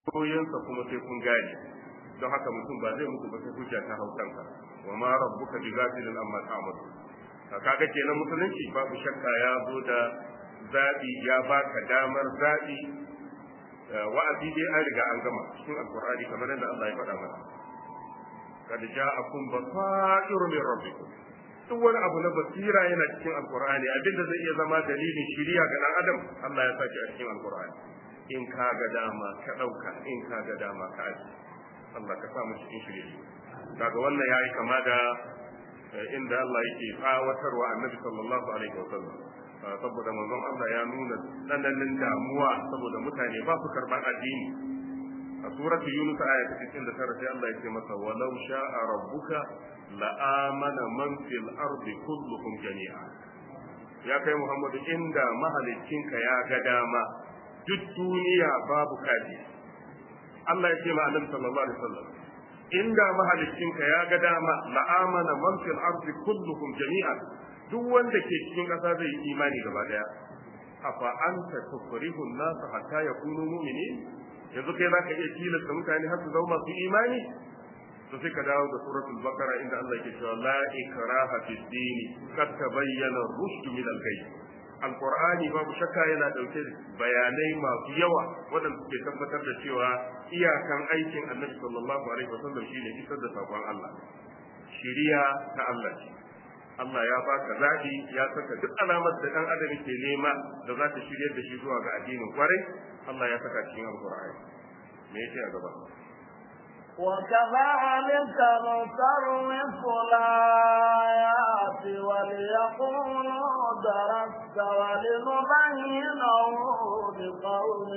koyansa kuma sai kun gane don haka mutum ba zai mutu ba sai hujja ta hau kanka wa ma rabbuka bi ghafilin amma ta'malu kaga kenan musulunci babu shakka ya zo da zabi ya baka damar zabi wa'azi dai an riga an gama cikin alqur'ani kamar yadda Allah ya faɗa mana kad ja'akum basairu min rabbikum duk wani abu na basira yana cikin alqur'ani abinda zai iya zama dalilin shiriya ga dan adam Allah ya saki a cikin alqur'ani in ka ga dama ka dauka in ka ga dama ka aji Allah ka sa mu cikin shiriya daga wannan yayi kama da inda Allah yake tsawatarwa annabi sallallahu alaihi wasallam saboda manzon Allah ya nuna tsananin damuwa saboda mutane ba su karban addini a suratu yunus aya ta 69 sai Allah ya ce masa walau sha'a rabbuka la amana man fil ardi kulluhum jami'a ya kai Muhammadu inda mahaliccinka ya ga dama duk duniya babu kaji Allah ya ce ma Annabi sallallahu alaihi wasallam inda mahaliccinka ya ga dama la amana man fil ardi kulluhum jami'a duk wanda ke cikin ƙasa zai yi imani gaba daya afa anta tukrihu an-nas hatta yakunu mu'minin yanzu kai zaka iya tilasta mutane har su zama masu imani to sai ka dawo da suratul baqara inda Allah yake cewa la ikraha fid din qad tabayyana ar-rushd min al-ghayb alqur'ani babu shakka yana dauke da bayanai masu yawa wadanda suke tabbatar da cewa iyakan aikin Annabi sallallahu alaihi wasallam shine isar da sakon Allah shiriya ta Allah ce Allah ya baka zaɓi ya saka duk alamar da ɗan adam ke nema da za ta shiryar da shi zuwa ga addinin kwarai Allah ya saka cikin alƙur'ani me yake a gaba وكذلك نصرف الآيات وليقولوا درست ولنبينه لقوم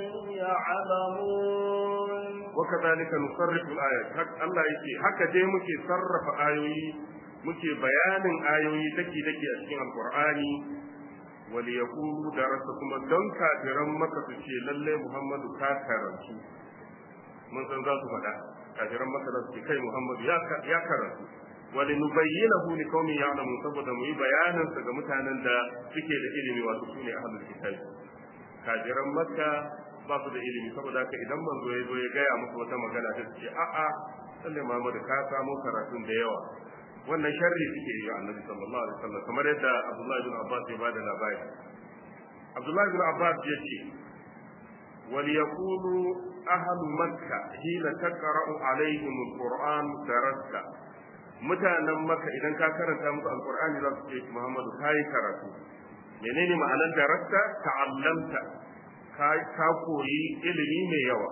يعلمون وكذلك نصرف الآيات حق الله يكي حق دي مكي صرف آيوي muke bayanin ayoyi dake dake a cikin alqur'ani wal yaqulu darasa kuma don kafiran maka su ce lalle muhammadu ka karantu mun san za su faɗa kafiran maka za su ce kai muhammadu ya karantu wal nubayyinahu li qaumin ya'lamun saboda mu yi bayanin sa ga mutanen da suke da ilimi wato sune ahlul kitab kafiran makka ba su da ilimi saboda haka idan manzo ya zo ya gaya musu wata magana ta ce a'a lalle muhammadu ka samu karatun da yawa wannan sharri suke yi wa annabi sallallahu alaihi wasallam kamar yadda Abdullah ibn Abbas ya bada labari Abdullah ibn Abbas ya ce wal yaqulu ahlu makka hina taqra'u alaihim alquran darasta mutanen makka idan ka karanta musu alqur'ani za su ce Muhammadu kai karatu menene ma'anar darasta ta'allamta ka koyi ilimi mai yawa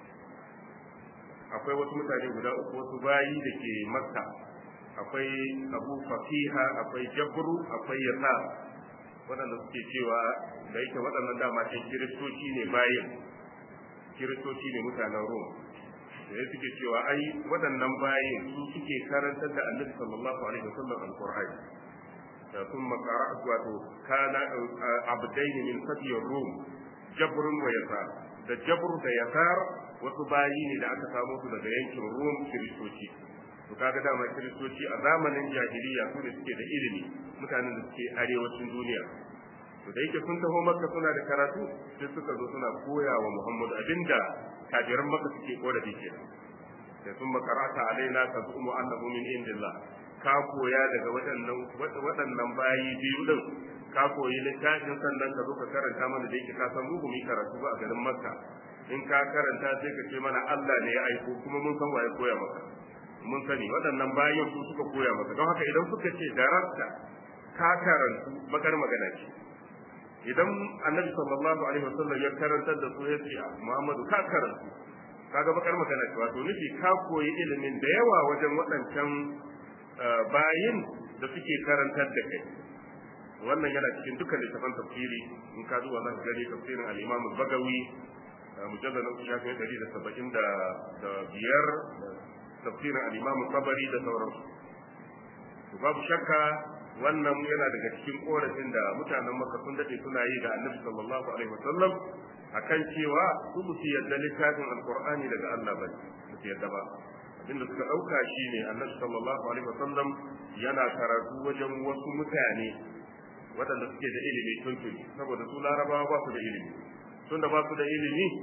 akwai wasu mutane guda uku wasu bayi da ke makka akwai abu fafiha akwai jabru akwai yasa waɗanda suke cewa da yake waɗannan dama ɗin kiristoci ne bayin kiristoci ne mutanen rom da ya suke cewa ai waɗannan bayin su suke karantar da annabi sallallahu alaihi wasallam alqur'ani da sun makara wato kana abdaini min sabiyar rom jabrun wa yasa da jabru da yasar wasu bayi ne da aka samo su daga yankin rom kiristoci to kaga dama kiristoci a zamanin jahiliya su ne suke da ilimi mutanen da suke arewacin duniya to da yake sun taho makka suna da karatu sai suka zo suna koya wa muhammadu abinda kafiran makka suke korafi ke sai sun makarata alaina ta zumu annahu min indillah ka koya daga waɗannan waɗannan bayi biyu din ka koyi littafin sannan ka zo ka karanta mana da yake ka san mu mu karatu ba a garin makka in ka karanta sai ka ce mana Allah ne ya aiko kuma mun san waye koya maka mun sani waɗannan bayan su suka koya maka don haka idan suka ce darasta ka karantu bakar magana ce idan annabi sallallahu alaihi wasallam ya karantar da su ya ce Muhammadu ka karantu kaga bakar magana ce wato nufi ka koyi ilimin da yawa wajen waɗancan bayin da suke karantar da kai wannan yana cikin dukkan littafan tafsiri in ka zuwa za ka gani tafsirin al-Imam al-Bagawi mujallad na shafin 175 tafsirin al-Imam Tabari da sauransu to babu shakka wannan yana daga cikin korafin da mutanen Makka sun dade suna yi da Annabi sallallahu alaihi wasallam akan cewa su musu yadda littafin Al-Qur'ani daga Allah ba su yadda ba abinda suka dauka shine Annabi sallallahu alaihi wasallam yana karatu wajen wasu mutane waɗanda suke da ilimi tuntuni saboda su larabawa ba su da ilimi tunda ba su da ilimi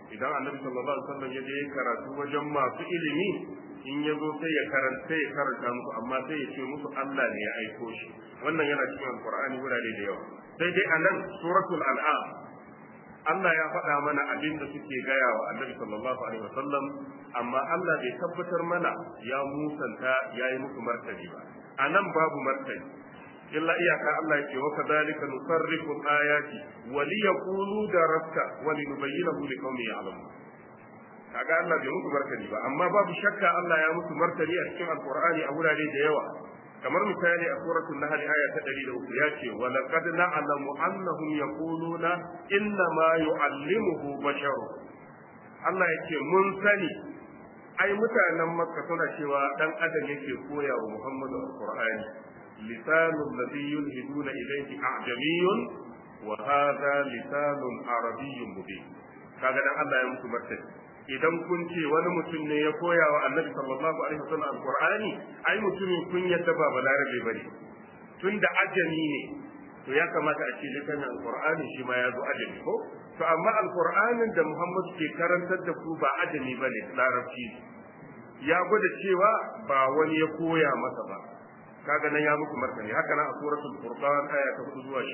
idan annabi sallallahu alaihi wasallam ya je karatu wajen masu ilimi in ya zo sai ya karanta ya karanta musu amma sai ya ce musu Allah ne ya aiko shi wannan yana cikin alqur'ani wurare da yawa sai dai anan suratul an'am Allah ya faɗa mana abin da suke gaya wa annabi sallallahu alaihi wasallam amma Allah bai tabbatar mana ya musanta ya yi musu martani ba anan babu martani illa iyaka Allah yake wa kadhalika nusarrifu ayati wa liyaqulu darasta wa linubayyinahu liqaumin ya'lamun kaga Allah bai musu martani ba amma babu shakka Allah ya musu martani a cikin alqur'ani a wurare da yawa kamar misali a suratul nahl aya ta 103 ya ce wa laqad na'lamu annahum yaquluna inna ma yu'allimuhu basharu Allah yake mun sani ai mutanen makka suna cewa dan adam yake koya wa Muhammadu alqur'ani lisanul ladhi yulhiduna ilayhi a'jamiyyun wa hadha lisanun arabiyyun mubin kaga dan Allah ya musu martani idan kun ce wani mutum ne ya koya wa annabi sallallahu alaihi wasallam alqur'ani ai mutumin kun yadda ba balarabe bane tunda ajami ne to ya kamata a ce littafin alqur'ani shi ma ya zo ajami ko to amma alqur'anin da Muhammad ke karantar da ku ba ajami bane larabci ya gwada cewa ba wani ya koya masa ba kaga nan ya muku martani haka nan a suratul furqan aya ta 4 zuwa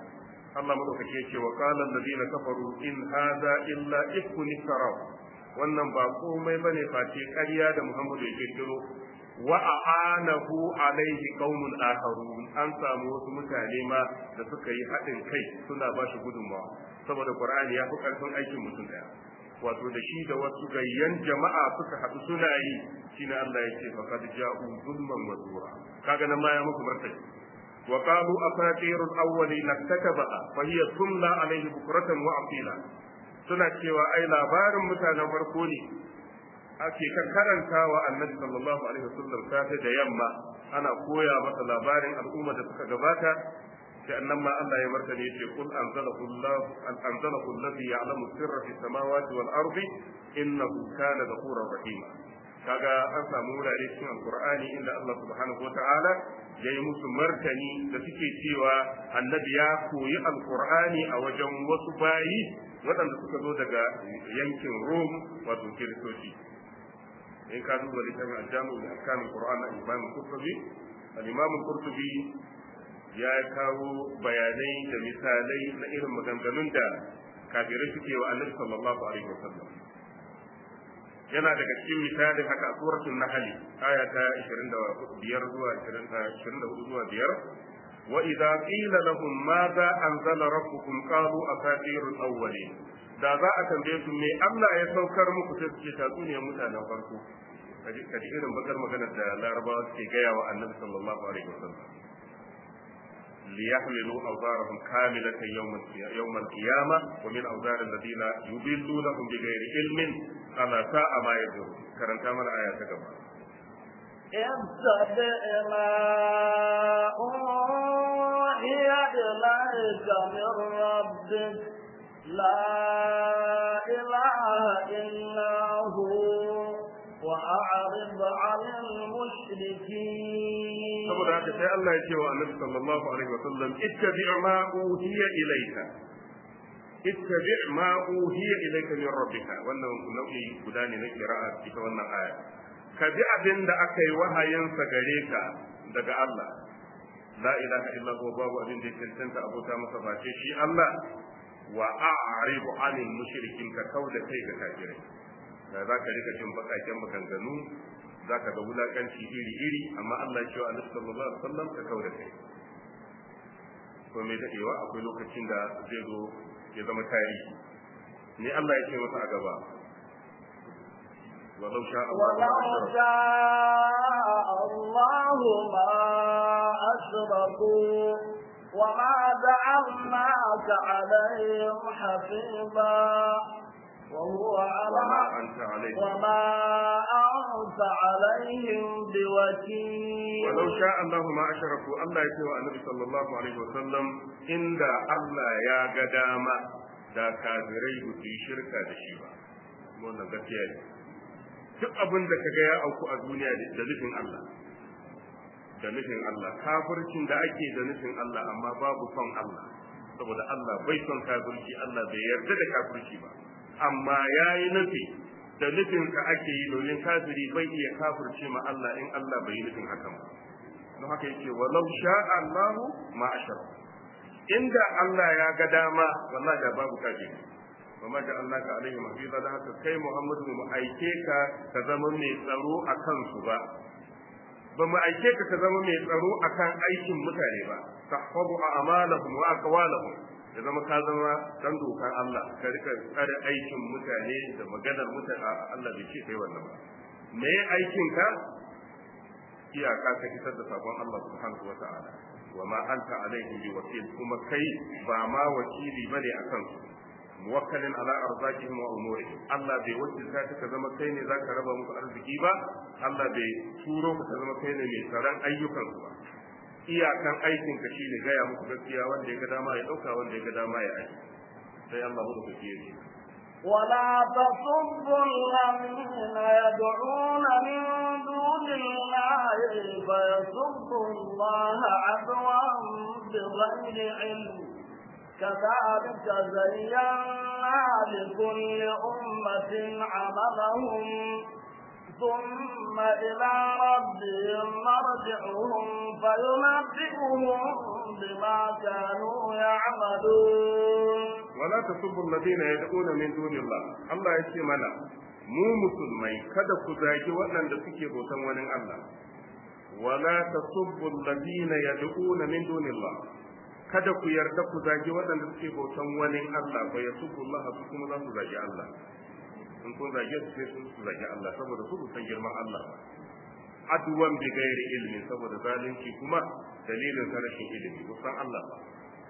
6 Allah madaukake ya ce wa qala alladhina kafaru in hadha illa ifkun iftaraw wannan ba komai bane face ƙarya da Muhammadu ya kirkiro wa a'anahu alaihi qaumun akharun an samu wasu mutane ma da suka yi haɗin kai suna ba shi gudunmawa saboda Qur'ani ya fi ƙarfin aikin mutum daya wato da shi da wasu gayyan jama'a suka haɗu suna yi shine Allah yake faqad ja'u zulman wa zura kaga nan ma ya muku martani wa qalu asatirul awwalin iktatabaha fa hiya tumla alaihi bukratan wa asila suna cewa ai labarin mutanen farko ne ake kan karanta wa annabi sallallahu alaihi wasallam safe da yamma ana koya masa labarin al'umma da suka gabata sai annan ma Allah ya martani yace kul anzalahu Allah an anzalahu alladhi ya'lamu sirra fi samawati wal ardi innahu kana ghafurur rahima kaga an samu wurare cikin alqur'ani inda Allah subhanahu wata'ala yayi musu martani da suke cewa annabi ya koyi alqur'ani a wajen wasu bayi waɗanda suka zo daga yankin Rom wato Kiristoci in ka duba littafin aljamu da akamin Qur'an na Imam Qurtubi al-Imam Qurtubi ya kawo bayanai da misalai na irin maganganun da kafirai suke wa Annabi sallallahu alaihi wasallam yana daga cikin misalin haka a suratul nahl aya ta 25 zuwa 24 zuwa 5 wa idza qila lahum madha anzala rabbukum qalu asatirul awwalin da za a tambaye su me Allah ya saukar muku sai su ce tatsuniyar mutanen farko kaji irin bakar magana da larabawa suke gaya wa annabi sallallahu alaihi wasallam ليحملوا أوزارهم كاملة يوم يوم القيامة ومن أوزار الذين يضلونهم بغير علم ألا ساء ما يزرون كرنت من آيات كما اتبع ما أوحي إليك من ربك لا إله إلا هو وأعرض عن المشركين saboda haka sai Allah ya ce wa Annabi sallallahu alaihi wasallam ittabi' ma uhiya ilayka ittabi' ma uhiya ilayka min rabbika wannan nau'i guda ne na qira'a ita wannan aya ka bi abin da aka yi wahayin sa gare ka daga Allah la ilaha illa huwa babu abin da ya cancanta abota masa face shi Allah wa a'ridu 'anil mushrikin ka kauda kai ga kafirai da za ka rika jin bakaken maganganu za ka ga wulakanci iri-iri amma Allah cewa Annabi sallallahu alaihi wasallam ka kaura kai to mai dadewa akwai lokacin da zai zo ya zama tarihi ne Allah ya ce masa a gaba ولو شاء ولو شاء الله ما أشركوا وما جعلناك عليهم حفيظا وهو وما على أنت عليه وما أنت عليهم بوكيل ولو شاء الله ما أشركوا الله يتوى النبي صلى الله عليه وسلم إن الله يا قدامة da kafirai ba su yi shirka da shi ba wannan gaskiya ne duk abin da kaga ya auku a duniya da nufin Allah da nufin Allah kafircin da ake da nufin Allah amma babu son Allah saboda Allah bai son kafirci Allah bai yarda da kafirci ba amma yayi nufi da nufin ka ake yi domin kafiri bai iya kafirce ma Allah in Allah bai yi nufin hakan ba don haka yake walau sha'a Allah ma ashara inda Allah ya ga dama wallahi da babu kafiri wa ma da Allah ka alaihi mafiza da haka kai Muhammadu mu aike ka ka zama mai tsaro a kansu ba ba mu aike ka ka zama mai tsaro akan aikin mutane ba tahfazu a'malahum wa aqwalahum ya zama ka zama dan dokan Allah ka rika tsare aikin mutane da maganar mutane Allah bai ce kai wannan ba me aikin ka iyaka ka isar da sabon Allah subhanahu wa ta'ala wa ma anta alaihim bi wakil kuma kai ba ma wakili bane akan su muwakkalin ala arzakihim wa umurihim Allah bai wakilta ka zama kai ne zaka raba musu arziki ba Allah bai turo ka zama kai ne mai tsaron ayyukan su ba iyakan aikin ka shine gaya muku gaskiya wanda ya ga dama ya dauka wanda ya ga dama ya aiki sai Allah mu da yake ولا تصبوا الذين يدعون من دون الله فيسبوا الله عدوا بغير علم كذلك زينا لكل أمة عملهم ثم إلى ربهم مرجعهم فينبئهم بما كانوا يعملون ولا تسبوا الذين يدعون من دون الله الله يشي منا mu musulmai kada ku zagi waɗanda suke bautan wani Allah wala tasubbu alladhina yad'una min dunillah kada ku yarda ku zagi waɗanda suke bautan wani Allah ba yasubbu Allah su kuma za su zagi Allah in kun zage su sai sun su zagi Allah saboda su san girman Allah ba aduwan bi gairi ilmi saboda zalunci kuma dalilin rashin ilimi ba san Allah ba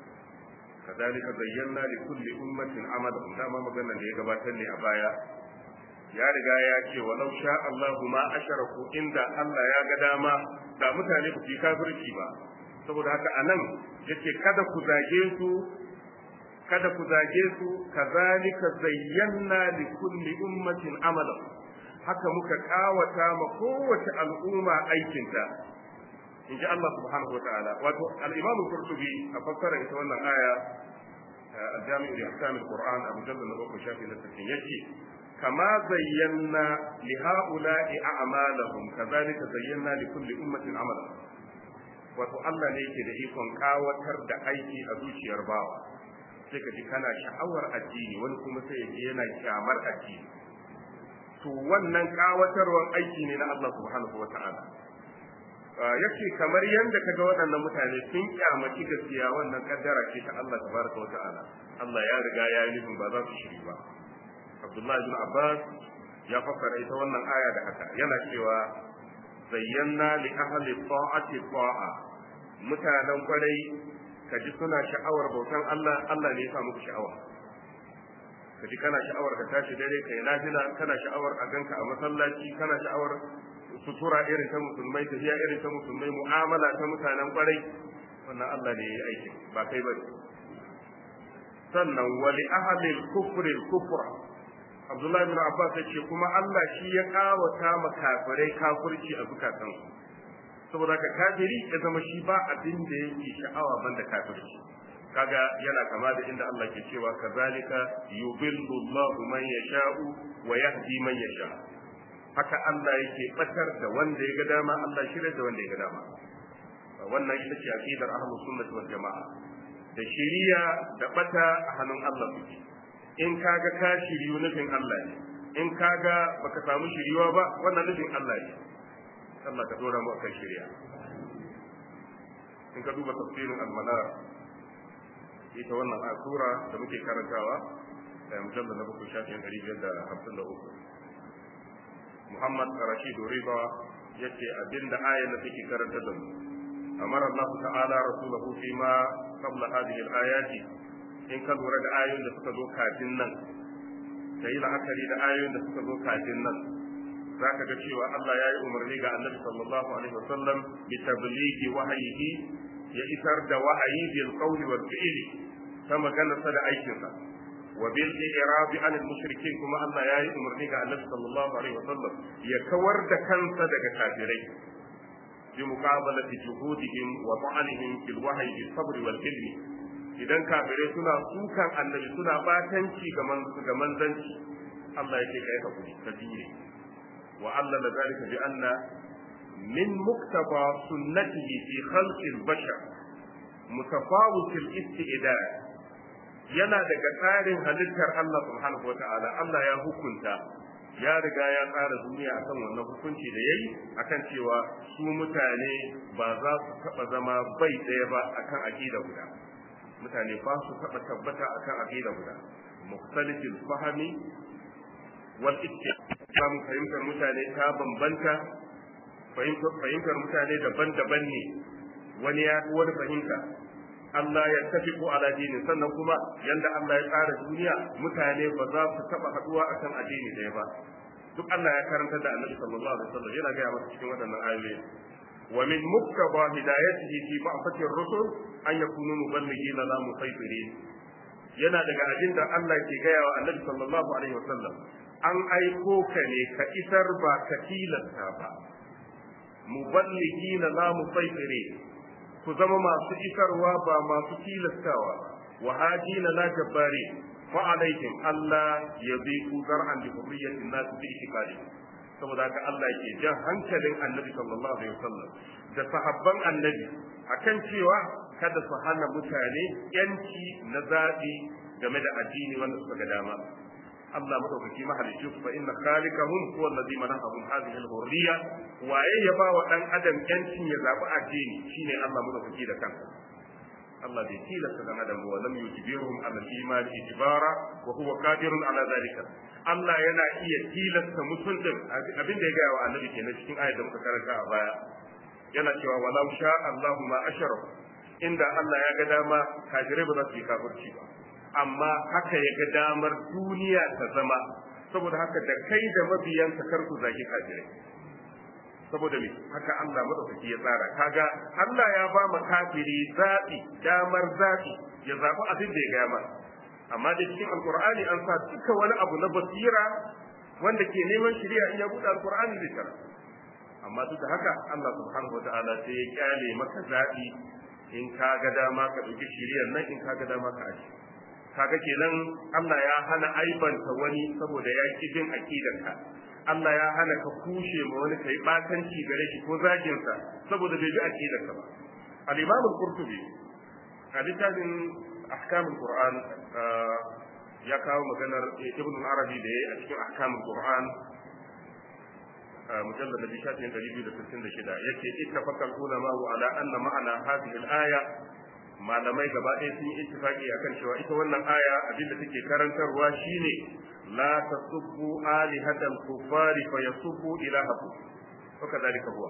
كذلك زينا لكل أمة عملهم دama maganar da ya gabatar ne a baya ya riga ya ce walau sha Allahu ma asharaku inda Allah ya ga dama da mutane ku yi kafirci ba saboda haka anan yace kada ku zage su kada ku zage su kazalika zayyana li kulli ummatin amalan haka muka kawata ma kowace al'umma aikinta in ji Allah subhanahu wa ta'ala wato al-imam qurtubi a fassara ita wannan aya al-jami' li ahkam al-qur'an abu jalla na bakwai shafi na 60 yace kama zayyana li ha'ula'i a'malahum kazalika zayyana li kulli ummatin amalan wato Allah ne yake da ikon kawatar da aiki a zuciyar bawa sai ka ji kana sha'awar addini wani kuma sai ya ji yana kyamar addini to wannan kawatarwar aiki ne na Allah subhanahu wa ta'ala yake kamar yadda kaga waɗannan mutane sun kyamaci gaskiya wannan kaddara ce ta Allah tabaraka wa ta'ala Allah ya riga ya yi nufin ba za su shiri ba Abdullah ibn Abbas ya fassara ita wannan aya da haka yana cewa zayyana li ahli ta'ati ta'a mutanen kwarai kaji suna sha'awar bautan Allah Allah ne ya sa muku sha'awa kaji kana sha'awar ka tashi dare kai nafila kana sha'awar a ganka a masallaci kana sha'awar sutura irin ta musulmai tafiya irin ta musulmai mu'amala ta mutanen kwarai wannan Allah ne ya yi aikin ba kai bane sannan wali ahlil kufri kufra Abdullahi bin Abbas ya ce kuma Allah shi ya kawata ma kafirai kafirci a zukatansu saboda ka kafiri ya zama shi ba abin da yake sha'awa banda kafirci kaga yana kama da inda Allah ke cewa kazalika yubillu Allahu man yasha'u wa yahdi man yasha haka Allah yake batar da wanda ya ga dama Allah shirya da wanda ya ga dama wannan ita ce aqidar ahlus sunnah wal jamaa da shiriya da bata a hannun Allah suke in kaga ka shiriyu nufin Allah ne in kaga baka samu shiriwa ba wannan nufin Allah ne Allah ka dora mu akan shiriya in ka duba tafsirin al-manar ita wannan sura da muke karantawa da mujallal na bakwai shafin ɗari biyar da hamsin da uku Muhammad Rashid Riba yace abinda ayar da take karanta da mu amara Allah ta'ala rasulahu fi ma qabla hadhihi al-ayati in ka lura da ayoyin da suka zo kafin nan kai la'akari da ayoyin da suka zo kafin nan zaka ga cewa Allah ya yi umarni ga Annabi sallallahu alaihi wasallam bi tablighi wahyihi ya isar da wahayi bil qawli wal fi'li ta maganarsa da aikinsa wa bil i'rabi an al mushrikin kuma Allah ya yi umarni ga Annabi sallallahu alaihi wasallam ya kawar da kansa daga kafirai bi muqabalati juhudihim wa ta'anihim fil wahyi bis sabr wal ilmi idan kafirai suna sukan annabi suna batanci ga manzanci Allah yake kai hakuri ka jure wa Allah la zalika bi anna min muktaba sunnatihi fi khalqi al-bashar mutafawit al-istidad yana daga tsarin halittar Allah subhanahu wa ta'ala Allah ya hukunta ya riga ya tsara duniya akan wannan hukunci da yayi akan cewa su mutane ba za su taba zama bai ɗaya ba akan aqida guda mutane ba su taba tabbata akan aqida guda mukhtalifil fahmi wal ittifaq fahimtar mutane ta bambanta fahimtar mutane daban-daban ne wani ya wani fahimta Allah ya tafi ko ala dini sannan kuma yanda Allah ya tsara duniya mutane ba za su taba haduwa akan addini ɗaya ba duk Allah ya karanta da Annabi sallallahu alaihi wasallam yana ga masa cikin waɗannan ayoyi wa min muktaba hidayatihi fi ba'thati ar-rusul an yakunu muballighin la musaytirin yana daga abin da Allah ke gaya wa Annabi sallallahu alaihi wasallam an aiko ka ne ka isar ba ka tilasta ba muballighin la musaytirin ku zama masu isarwa ba masu tilastawa wa hajina la jabbari fa alaihim Allah ya bi ku zar'an bi hurriyatin nas bi itikadi saboda haka Allah yake jan hankalin Annabi sallallahu alaihi wasallam da sahabban Annabi akan cewa kada su hana mutane yanci na zabi game da addini wanda suka ga dama Allah madaukaki mahalicci fa inna khaliqahum huwa alladhi manahahum hadhihi al-hurriya waye ya ba wa dan adam yancin ya zabi addini shine Allah madaukaki da kansa Allah bai tilasta dan adam wa lam yujbirhum ala al-iman ijbara wa huwa qadirun ala dhalika Allah yana iya tilasta mutum din abin da ya ga wa annabi kenan cikin ayat da muka karanta a baya yana cewa walau sha Allahu ma asharaku inda Allah ya ga dama kafirai ba za su yi kafirci ba amma haka ya ga damar duniya ta zama saboda haka da kai da mabiyanka kar ku zagi kafirai saboda me haka Allah madaukaki ya tsara kaga Allah ya ba mu kafiri zabi damar zabi ya zabi abin da ya ga ma amma da cikin alqur'ani an sa duka wani abu na basira wanda ke neman shari'a in ya buɗe alqur'ani zai tara amma duk da haka Allah subhanahu wataala sai ya kyale maka zabi in ka ga dama ka ɗauki shari'ar nan in ka ga dama ka aji kaga kenan Allah ya hana aibanta wani saboda ya ki bin aqidanka Allah ya hana ka kushe ma wani kai batanci gare shi ko zagin sa saboda bai bi aqidanka ba al-Imam al-Qurtubi a littafin ahkam al-Qur'an ya kawo maganar Ibn al-Arabi da yayi a cikin ahkam al-Qur'an mujallad da shafin 266 yace ittafaqa al-ulama ala anna ma'ana hadhihi al-aya malamai gaba ɗaya sun yi ittifaqi akan cewa ita wannan aya abinda take karantarwa shine la tasubbu alihatal kuffari fa yasubbu ilahakum wa kadhalika huwa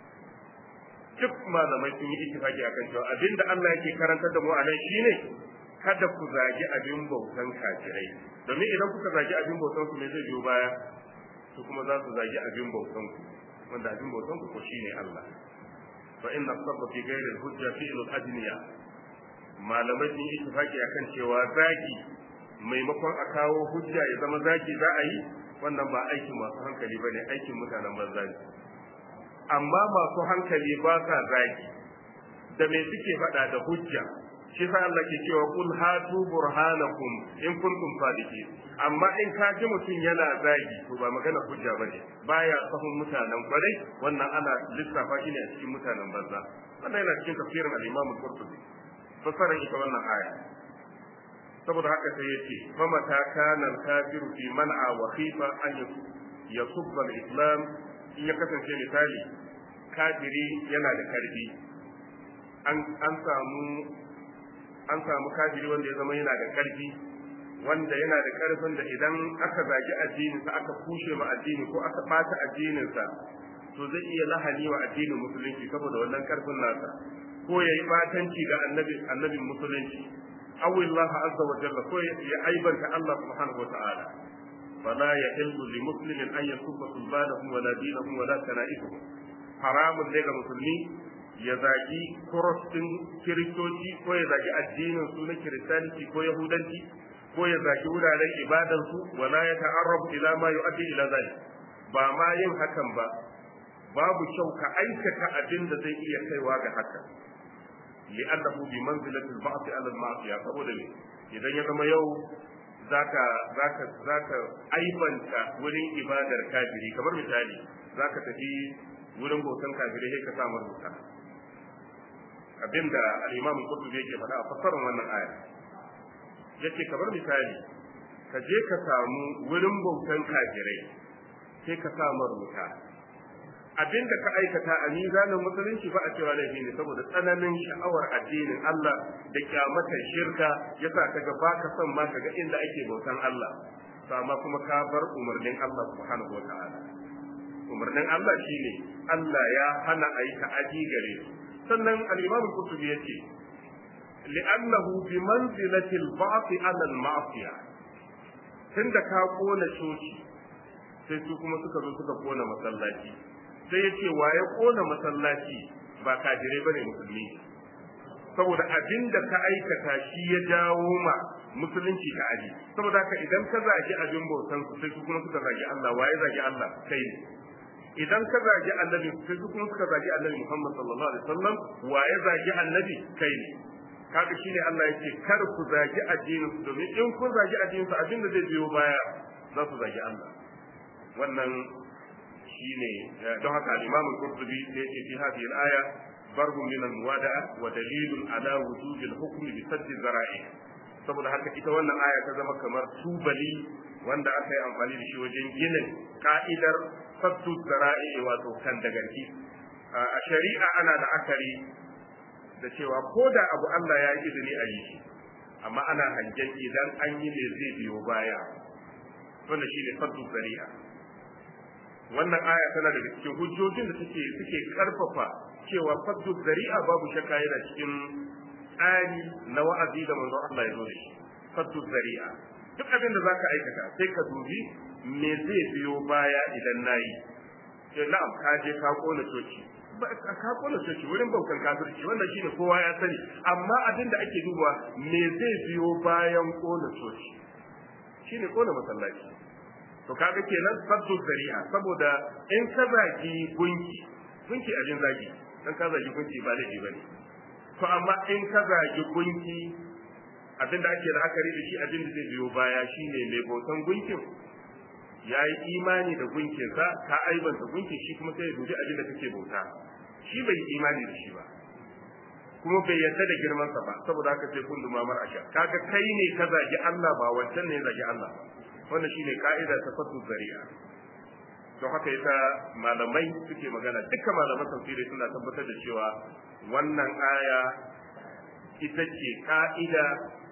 duk malamai sun yi ittifaqi akan cewa abinda Allah yake karantar da mu a nan shine kada ku zagi abin bautan kafirai domin idan kuka zagi abin bautan su me zai biyo baya su kuma za su zagi abin bautan ku wanda abin bautan ku ko shine Allah fa inna sabba fi ghairi al-hujja fi'lu al-adniya malamai sun yi ittifaki akan cewa zagi maimakon a kawo hujja ya zama zagi za a yi wannan ba aikin masu hankali ba ne aikin mutanen banza ne amma masu hankali ba sa zagi da me suke faɗa da hujja shi sa Allah ke cewa kul hatu burhanakum in kuntum sadiqin amma in ka ji mutum yana zagi to ba magana hujja bane baya sahun mutanen kwarai wannan ana lissafa shi ne a cikin mutanen banza wannan yana cikin tafsirin al-Imam al-Qurtubi fasaran ita wannan aya saboda haka sai yace fa mata kana al-kafiru fi man'a wa khifa an yasubba al-islam in ya kasance misali kafiri yana da karfi an an samu an samu kafiri wanda ya zama yana da karfi wanda yana da karfin da idan aka zagi addininsa aka kushe ma addini ko aka bata addininsa to zai iya lahani wa addinin musulunci saboda wannan karfin nasa ko ya yi batanci ga annabi annabin musulunci aw Allah azza wa jalla ko ya aibanta Allah subhanahu wa ta'ala fala yahillu li muslimin an yasubba sulbanahum wala dinahum wala kana'ihum haramun ne ga musulmi ya zagi kurostin kiristoci ko ya zagi addinin su na kiristanci ko yahudanci ko ya zagi wuraren ibadan su wala ya ta'arrabu ila ma yu'addi ila zalik ba ma yin hakan ba babu kyau ka aikata abin da zai iya kaiwa ga haka li'annahu bi manzilati al-ba'th 'ala al-ma'siyah saboda ne idan ya zama yau zaka zaka zaka aibanta wurin ibadar kafiri kamar misali zaka tafi wurin bautan kafiri sai ka samu rubuta abinda al-imam qurtubi yake faɗa a fassarar wannan aya yace kamar misali ka je ka samu wurin bautan kafirai sai ka samu rubuta abinda ka aikata a mizanin musulunci ba a cewa laifi ne saboda tsananin sha'awar addinin Allah da kyamatar shirka yasa kaga baka son ma kaga inda ake bautan Allah to amma kuma ka bar umarnin Allah subhanahu wataala umarnin Allah shine Allah ya hana a yi ta'aji gare su sannan al-Imam al-Qurtubi yace li'annahu bi manzilati al-ba'th 'ala al-ma'siyah tunda ka kona coci sai su kuma suka zo suka kona masallaci sai ya ce wa ya kona masallaci ba kafirai bane musulmi saboda abin da ka aikata shi ya jawo ma musulunci ka aji saboda haka idan ka zagi abin bautan su sai su kuma suka zagi Allah waye zagi Allah kai ne idan ka zagi annabi sai su kuma suka zagi annabi Muhammad sallallahu alaihi wasallam waye zagi annabi kai ne kaga shine Allah yake kar ku zagi addinin su domin in kun zagi addinin su abin da zai biyo baya za su zagi Allah wannan shine don haka al-Imam al-Qurtubi da yake fi hadhihi al-aya barhum min al-muwada'a wa dalilun ala wujub al-hukm bi sadd zara'i saboda haka ita wannan aya ta zama kamar tubali wanda aka yi amfani da shi wajen ginin ka'idar saddu zara'i wato kan dagarki a shari'a ana da akari da cewa ko da abu Allah ya yi izini a yi shi amma ana hangen idan an yi ne zai biyo baya wanda shine saddu zari'a wannan aya tana daga cikin hujjojin da suke suke karfafa cewa faddu zari'a babu shakka yana cikin tsari na wa'azi da manzon Allah ya zo da shi faddu zari'a duk abin da zaka aikata sai ka dubi me zai biyo baya idan nayi sai na'am ka je ka kona coci ka kona coci wurin baukan kafirci wannan shine kowa ya sani amma abin da ake duba me zai biyo bayan kona coci shine kona masallaci to kaga kenan saddu zari'a saboda in ka zagi gunki gunki abin zagi dan ka zagi gunki ba laifi bane to amma in ka zagi gunki abin da ake la'akari da shi abin da zai biyo baya shine mai bautan gunkin ya yi imani da gunkinsa ka aibanta gunki shi kuma sai ya dubi abin da kake bauta shi bai yi imani da shi ba kuma bai yarda da girmansa ba saboda haka sai kun dumamar asha kaga kai ne ka zagi Allah ba wancan ne ya zagi Allah ba wannan shine ka'ida ta fatu zari'a don haka yasa malamai suke magana dukkan malaman tafsiri suna tabbatar da cewa wannan aya ita ce ka'ida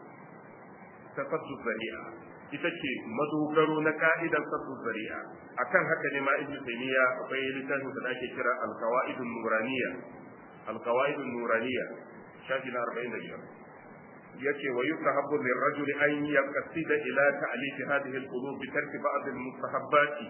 ta fatu zari'a ita ce madogaro na ka'idar fatu zari'a akan haka ne ma ibnu taymiya akwai littafin da ake kira al-qawaidun nuraniya al-qawaidun nuraniya shafi na 45 yace wa yusahabu lirrajuli an yaqsida ila ta'lif hadhihi alqulub bi tarki ba'd almustahabbati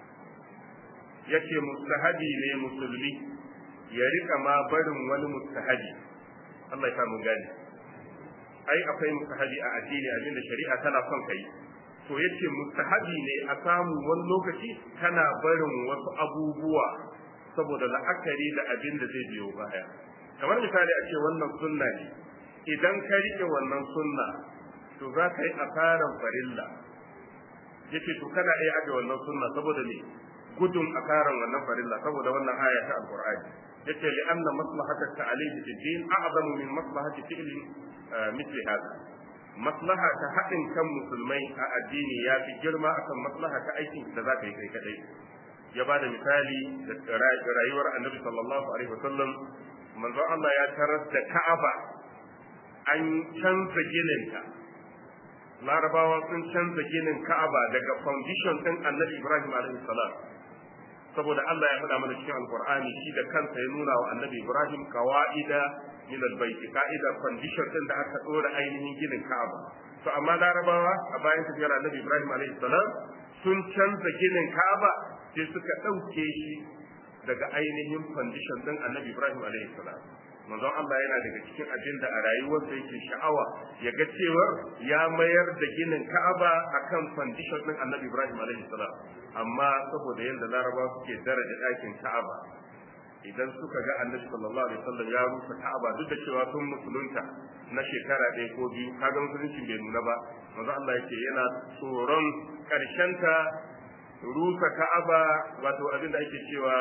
yace mustahabi ne musulmi ya rika ma barin wani mustahabi Allah ya samu gani ai akwai mustahabi a addini abinda shari'a tana son kai to yace mustahabi ne a samu wani lokaci kana barin wasu abubuwa saboda la'akari da abin da zai biyo baya kamar misali a ce wannan sunna ne idan ka rike wannan sunna to za ka yi asaran farilla yace to kana iya aje wannan sunna saboda ne gudun asaran wannan farilla saboda wannan aya ta alqur'ani yace li anna maslahata ta'alif fi din a'zamu min maslahati fi'li mithli hada maslaha ta haɗin kan musulmai a addini ya fi girma akan maslaha ta aikin da za ka yi kai kadai ya ba da misali da rayuwar annabi sallallahu alaihi wasallam manzon Allah ya tarar da Ka'aba an canza gininta larabawa sun canza ginin ka'aba daga foundation din annabi ibrahim alaihi salam saboda Allah ya faɗa mana cikin alqur'ani shi da kansa ya nuna wa annabi ibrahim kawaida min albayt ka'ida foundation din da aka dora ainihin ginin ka'aba to amma larabawa a bayan tafiyar annabi ibrahim alaihi salam sun canza ginin ka'aba sai suka ɗauke shi daga ainihin foundation din annabi ibrahim alaihi salam manzon Allah yana daga cikin abin da a rayuwarsa yake sha'awa ya ga cewar ya mayar da ginin Ka'aba akan foundation din Annabi Ibrahim alaihi salam amma saboda yadda Laraba suke daraja ɗakin Ka'aba idan suka ga annabi sallallahu alaihi wasallam ya rusa ka'aba duk da cewa sun musulunta na shekara ɗaya ko biyu kaga musulunci bai nuna ba manzo Allah yake yana tsoron ta rusa ka'aba wato abin da ake cewa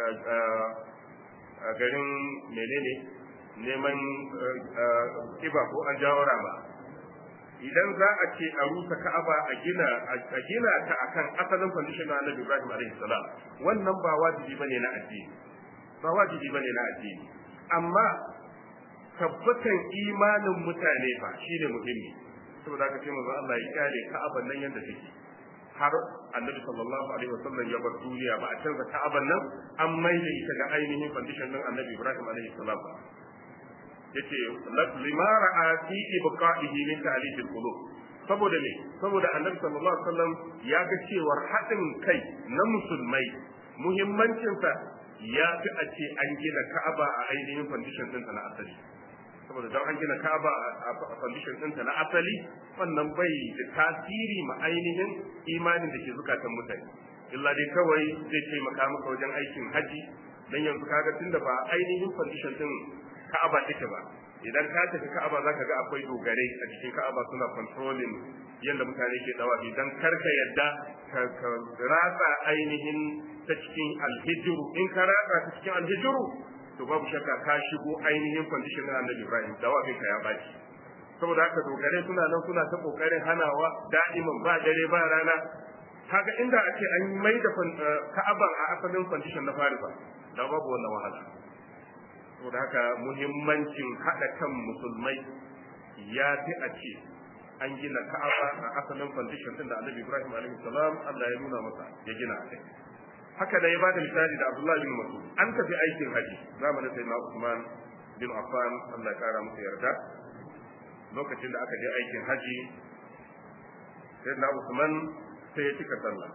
a garin menene neman kiba ko an jawo ba idan za a ce a rusa ka'aba a gina a gina ta akan asalin condition na Annabi Ibrahim alaihi salam wannan ba wajibi bane na addini ba wajibi bane na addini amma tabbatan imanin mutane ba shine muhimmi saboda haka sai manzo Allah ya kare ka'aban nan yanda take har Annabi sallallahu alaihi wasallam ya bar duniya ba a canza ka'aban nan an maida ita ga ainihin condition din Annabi Ibrahim alaihi salam yace lima ra'a fi ibqa'ihi min ta'lif al-qulub saboda me saboda annabi sallallahu alaihi wasallam ya ga cewar haɗin kai na musulmai muhimmancin sa ya fi a ce an gina Ka'aba a ainihin condition ɗinta na asali saboda don an gina Ka'aba a condition ɗinta na asali wannan bai da tasiri ma ainihin imanin da ke zukatan mutane illa dai kawai zai taimaka maka wajen aikin haji dan yanzu kaga tunda ba ainihin condition din Ka'aba take ba idan ka tafi Ka'aba zaka ga akwai dogarai a cikin Ka'aba suna controlling yadda mutane ke dawa idan karka yadda ka ratsa ainihin ta cikin alhijiru in ka ratsa ta cikin alhijiru to babu shakka ka shigo ainihin condition na Annabi Ibrahim dawafin ka ya baci saboda haka dogarai suna nan suna ta kokarin hanawa da'iman ba dare ba rana kaga inda a ce an mai da Ka'aban a asalin condition na Farisa da babu wannan wahala saboda haka muhimmancin haɗa kan musulmai ya fi a ce an gina ka'aba a asalin foundation din da annabi ibrahim alaihi salam Allah ya nuna masa ya gina a kai haka da ya bada misali da abdullahi bin mas'ud an tafi aikin haji zamanin sayyidina usman bin affan Allah ya kara masa yarda lokacin da aka je aikin haji sayyidina usman sai ya cika sallah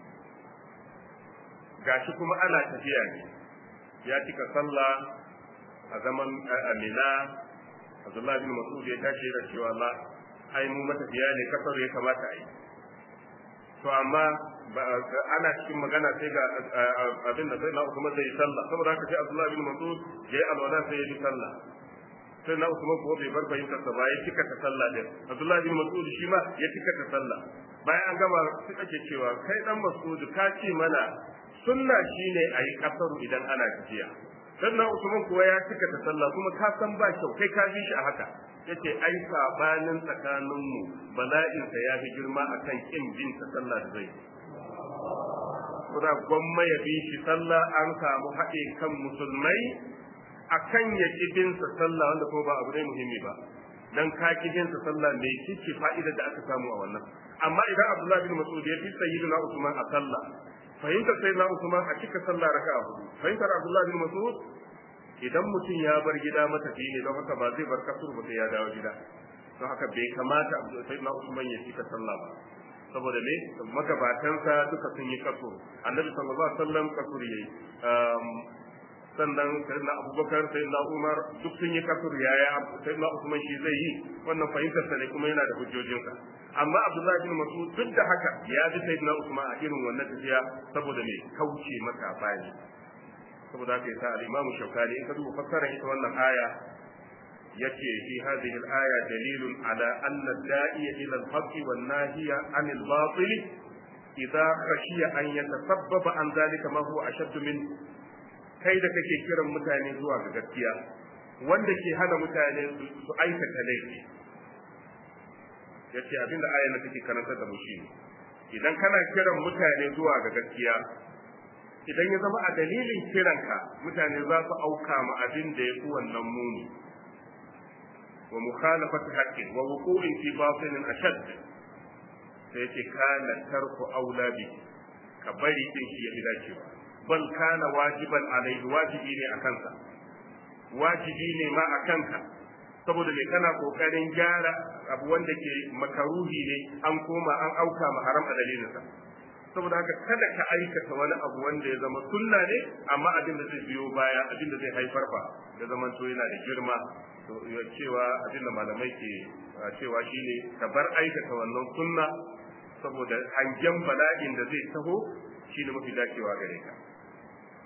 gashi kuma ana tafiya ne ya cika sallah a zaman amina abdullahi bin mas'ud ya tashi da cewa la ai mu matafiya ne kasar ya kamata a yi to amma ana cikin magana sai ga abin da sai na Usman zai sallah saboda haka sai Abdullah bin Mas'ud ya yi alwala sai ya yi sallah sai na Usman kuwa bai bar fahimtar sa ba ya cika ta sallah din Abdullah bin Mas'ud shi ma ya cika ta sallah bayan an gama sai ake cewa kai dan Mas'ud ka ce mana sunna shine ayi kasaru idan ana tafiya sannan Usman kuwa ya cika ta sallah kuma ka san ba kyau kai ka bi shi a haka yace ai sabanin tsakanin mu bala'in sa ya fi girma akan kin bin ta sallah da zai kuma gwamma ya bi shi sallah an samu haɗe kan musulmai akan ya ki bin sa sallah wanda kuma ba abu ne muhimmi ba dan ka ki bin sa sallah me kike fa'ida da aka samu a wannan amma idan Abdullah bin Mas'ud ya fi sayyidina Usman a sallah fahimtar sayyidina Usman a cika sallah raka'a hudu fahimtar Abdullah bin Mas'ud idan mutum ya bar gida matafi ne don haka ba zai bar kasur ba sai ya dawo gida don haka bai kamata sayyidina Usman ya cika sallah ba saboda me magabatansa duka sun yi kasur annabi sallallahu alaihi wasallam kasur yayi sannan sayyidina abubakar sayyidina umar duk sun yi kasur yaya sayyidina usman shi zai yi wannan fahimtar sa ne kuma yana da hujjojinsa amma abdullahi bin mas'ud duk da haka ya bi sayyidina usman a irin wannan tafiya saboda me kauce maka bani saboda haka yasa al-imamu shaukani in ka duba fassarar ita wannan aya yace fi hadhihi al-aya dalilun ala anna da'iya ila al-haqqi wan nahiya 'anil batil idza khashiya an yatasabbaba an zalika ma huwa ashaddu min kai da kake kiran mutane zuwa ga gaskiya wanda ke hana mutane su aikata laifi yace abinda ayan da take karantar da mu shine idan kana kiran mutane zuwa ga gaskiya idan ya zama a dalilin kiranka mutane za su auka ma abin da ya fi wannan muni wa mukhalafati haqqin wa wuqu'in fi batilin ashad sai yace kana tarku aula bi ka bari din shi ya fi dacewa bal kana wajiban alaihi wajibi ne a kansa wajibi ne ma a kanka saboda me kana kokarin gyara abu wanda ke makaruhi ne an koma an auka ma haram a dalilinsa saboda haka kada ka aikata wani abu wanda ya zama sunna ne amma abin da zai biyo baya abin da zai haifar fa ya zama to yana da girma to cewa abin da malamai ke cewa shine ka bar aikata wannan sunna saboda hangen bala'in da zai taho shine mafi dacewa gare ka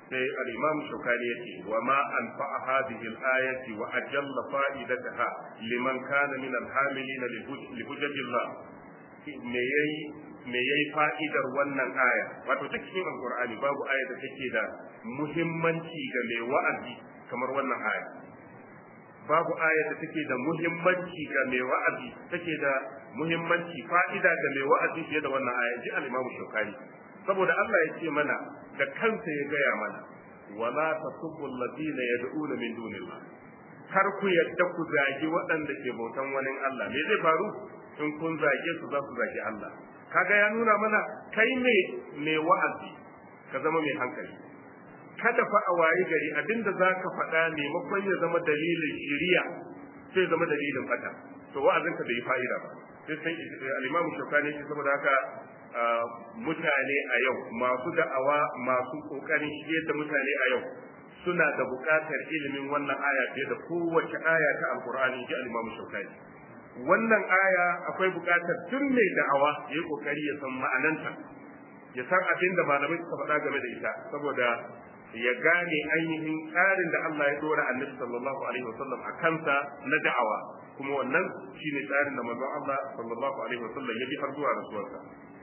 sai al-imam shaukani yace wa ma anfa'a hadhihi al-ayati wa ajalla fa'idataha liman kana min al-hamilin li hujjatillah me yayi me yayi fa'idar wannan aya wato duk cikin alqur'ani babu aya da take da muhimmanci ga mai wa'azi kamar wannan aya babu aya da take da muhimmanci ga mai wa'azi take da muhimmanci fa'ida ga mai wa'azi fiye da wannan aya ji al-imam shaukani saboda Allah ya ce mana da kansa ya gaya mana wala tasubbu alladhina yad'una min dunillah kar ku yadda ku zagi waɗanda ke bautan wani Allah me zai faru in kun zage su za su zagi Allah kaga ya nuna mana kai ne mai wa'azi ka zama mai hankali kada fa a wayi gari abinda za ka faɗa maimakon ya zama dalilin shiriya sai zama dalilin fata to wa'azinka bai yi fa'ida ba sai sai al-imamu shafani shi saboda haka mutane a yau masu da'awa masu kokarin shige da mutane a yau suna da buƙatar ilimin wannan aya fiye da kowace aya ta alkur'ani ji al-imam shaukani wannan aya akwai buƙatar duk mai da'awa ya yi kokari ya san ma'ananta ya san abin da malamai suka faɗa game da ita saboda ya gane ainihin tsarin da Allah ya dora annabi sallallahu alaihi wasallam a kansa na da'awa kuma wannan shine tsarin da manzon Allah sallallahu alaihi wasallam ya bi har zuwa rasuwarsa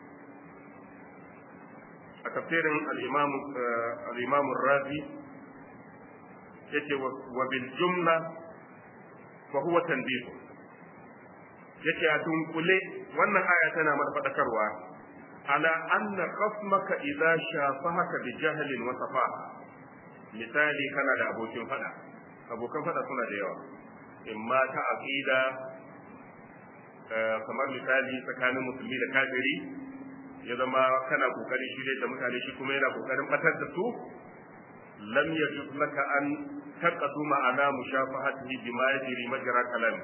a tafsirin al-imam razi yace wa bil jumla fa huwa tanbih yace a dunkule wannan aya tana mana fadakarwa ala anna khasmaka idza shafahaka bi jahlin wa safaha misali kana da abokin fada abokan fada suna da yawa imma ta aqida kamar misali tsakanin musulmi da kafiri ya zama kana kokarin shirye da mutane shi kuma yana kokarin batar da su lam yajuz laka an taqaduma ala mushafahatihi bima yajri majra kalam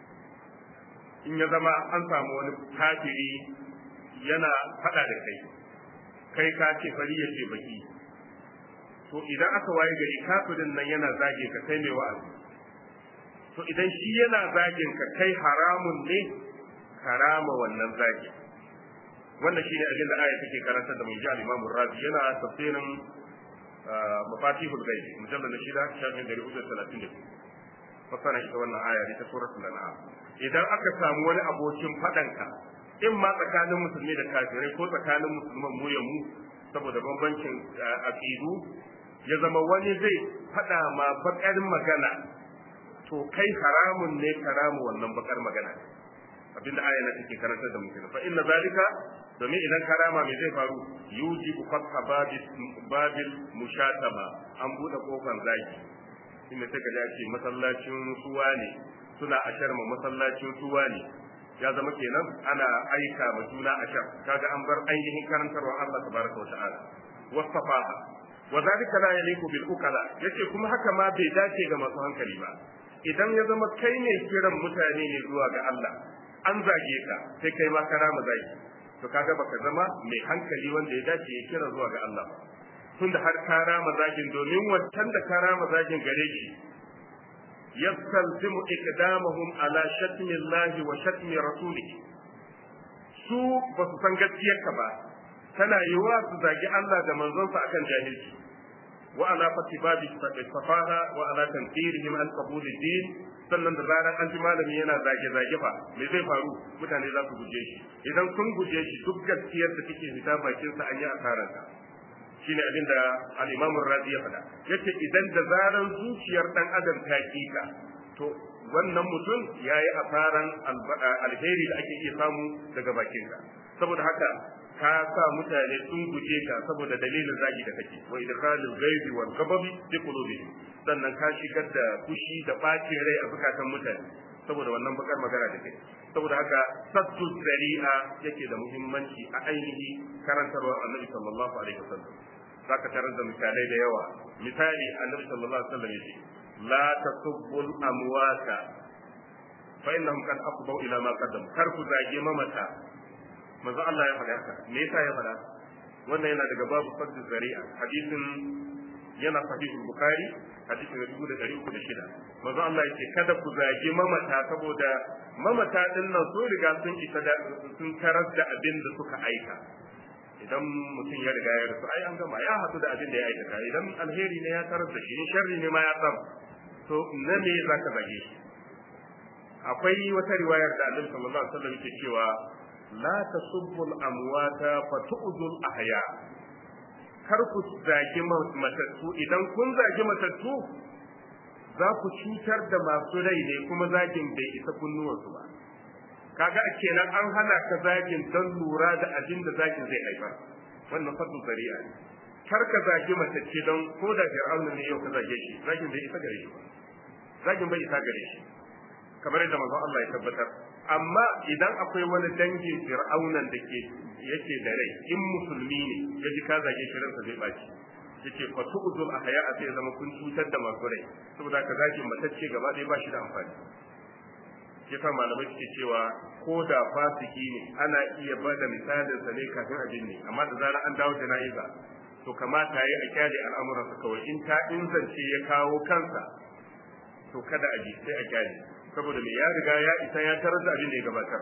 in ya zama an samu wani kafiri yana fada da kai kai ka ce fari ya ce baki to idan aka waye gari kafirin nan yana zage ka kai mai wa'azi to idan shi yana zagin ka kai haramun ne karama wannan zagin wannan shine abin da aya take karantar da mai ji al-Imam Razi yana tafsirin mafatihul ghaib mujallal na shida shafin dari hudu talatin da fasara ita wannan aya ita suratul an'am idan aka samu wani abokin fadanka in ma tsakanin musulmi da kafirai ko tsakanin musulman mu ya mu saboda bambancin aqidu ya zama wani zai fada ma bakar magana to kai haramun ne karamu wannan bakar magana abinda aya na take karantar da mutum fa inna zalika domin idan karama me zai faru yujibu fatha babil babil mushatama an bude kofar zaki inda sai ka ce masallacin suwa ne suna ashar ma masallacin suwa ne ya zama kenan ana aika ma juna ashar kaga an bar ainihin karantarwa Allah tabaraka wa ta'ala wasafaha wa zalika la yaliku bil ukala yace kuma haka ma bai dace ga masu hankali ba idan ya zama kai ne kiran mutane ne zuwa ga Allah an zage ka sai kai ma karama zagi to kaga baka zama mai hankali wanda ya dace ya kira zuwa ga Allah tunda har karama zagin domin wancan da karama zagin gare shi yastalzimu iqdamahum ala shatmi Allah wa shatmi rasulih su ba su san gaskiyarka ba tana yiwa su zagi Allah da manzonsa akan jahilci wa ala fatibabi safaha wa ala tanfirihim an qabul din sannan da zarar an ji malami yana zage zage fa me zai faru mutane za su guje shi idan sun guje shi duk gaskiyar da take fita bakin sa an yi asarar ta shine abin da al-Imam Razi ya faɗa yace idan da zarar zuciyar dan adam ta kika to wannan mutum yayi asaran alheri da ake iya samu daga bakin ka saboda haka ka sa mutane sun guje ka saboda dalilin zagi da kake wa idkhalul ghaibi wal ghadabi fi qulubihim sannan ka shigar da fushi da bacin rai a zukatan mutane saboda wannan bakar magana da kai saboda haka sattu zari'a yake da muhimmanci a ainihi karantarwa annabi sallallahu alaihi wasallam zaka tarar da misalai da yawa misali annabi sallallahu alaihi wasallam yace la tasubbul amwata fa innahum qad afdau ila ma qaddam kar ku zage mamata manzo Allah ya faɗa haka me yasa ya faɗa wannan yana daga babu fadl zari'a hadisin yana sahihul bukhari hadisi na dubu da ɗari uku da shida manzo Allah ya ce kada ku zagi mamata saboda mamata din nan sun riga sun isa da sun tarar da abin da suka aika idan mutum ya riga ya rasu ai an gama ya haɗu da abin da ya aikata idan alheri ne ya tarar da shi in sharri ne ma ya samu to na me za ka zage shi akwai wata riwayar da annabi sallallahu alaihi wasallam yake cewa la tasubbu al-amwata fa tu'dhu al-ahya kar ku zagi matattu idan kun zagi matattu za ku cutar da masu rai ne kuma zagin bai isa kunnuwansu ba kaga kenan an hana ka zagin don lura da abin da zagin zai haifar wannan fadu zari'a ne kar ka zagi matacce don ko da fir'auna ne yau ka zage shi zagin bai isa gare shi ba zagin bai isa gare shi kamar yadda manzon Allah ya tabbatar amma idan akwai wani dangin fir'aunan da ke yake da rai in musulmi ne ya ji ka zage shi ransa zai baci yace fa tu'zul ahya a sai zama kun cutar da masu rai saboda ka zagin matacce gaba ɗaya ba shi da amfani yasa malamai suke cewa ko da fasiki ne ana iya ba da misalin sa ne kafin abin ne amma da zarar an dawo jana'iza to kamata yi a kyale al'amuransa kawai in ta inzance ya kawo kansa to kada a ji sai a kyale saboda me ya riga ya isa ya tarar da abin da ya gabatar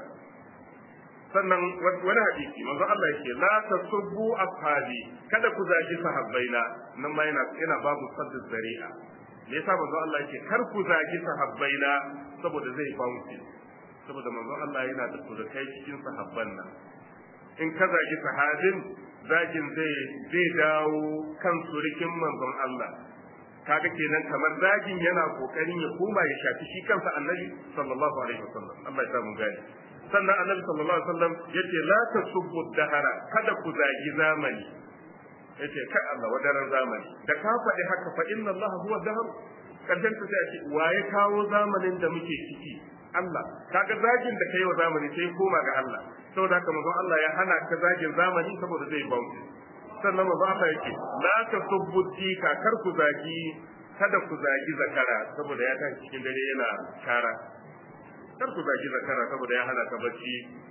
sannan wani hadisi manzo Allah yake la tasubbu ashabi kada ku zagi sahabbaina nan ma yana yana babu saddu zari'a me yasa manzo Allah yake kar ku zagi sahabbaina saboda zai bounce saboda manzo Allah yana da surukai cikin sahabban nan in ka zagi sahabin zagin zai zai dawo kan surikin manzon Allah kaga kenan kamar zagin yana kokarin ya koma ya shafi shi kansa annabi sallallahu alaihi wasallam Allah ya samu gani sannan annabi sallallahu alaihi wasallam yace la tasubbu dahara kada ku zagi zamani yace kai Allah wadaran zamani da ka faɗi haka fa inna Allah huwa dahar karshen ta sai ce waye kawo zamanin da muke ciki Allah kaga zagin da kai wa zamani sai koma ga Allah saboda haka manzon Allah ya hana ka zagin zamani saboda zai bauta sannan manzo Allah yake la tasubbu dika kar ku zagi kada ku zagi zakara saboda ya tashi cikin dare yana kara kar ku zagi zakara saboda ya hana ka bacci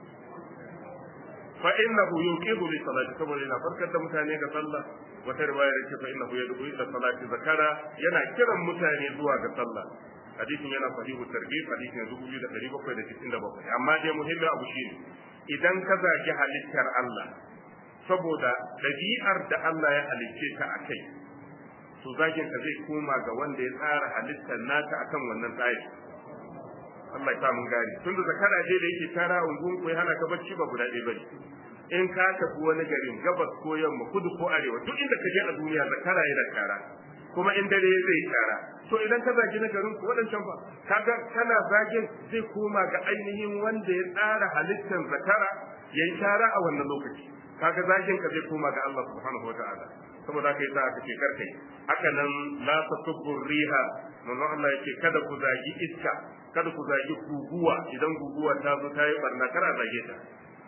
fa innahu yuqidu li salati saboda yana farkar da mutane ga sallah wata riwaya yake fa innahu yad'u ila salati zakara yana kiran mutane zuwa ga sallah hadisin yana sahihu targhib hadisin 2797 amma dai muhimmin abu shine idan ka zagi halittar Allah saboda ɗabi'ar da Allah ya halicce ta a kai to zagin ka zai koma ga wanda ya tsara halittar naka akan wannan tsari Allah ya mun gari tunda zakara je da yake tara ungun ko ya hana ka bacci ba guda ɗaya bane in ka tafi wani garin gabas ko yamma kudu ko arewa duk inda ka je a duniya zakara yana tara kuma in dare zai tara to idan ka zagi na garin ku waɗancan ba kaga kana zagin zai koma ga ainihin wanda ya tsara halittar zakara yayi tara a wannan lokaci kaga zakin ka zai koma ga Allah subhanahu wataala saboda haka yasa aka ce karkai haka nan la tasubbu riha manzon Allah yake kada ku zagi iska kada ku zagi guguwa idan guguwa ta zo ta yi barna kar a zage ta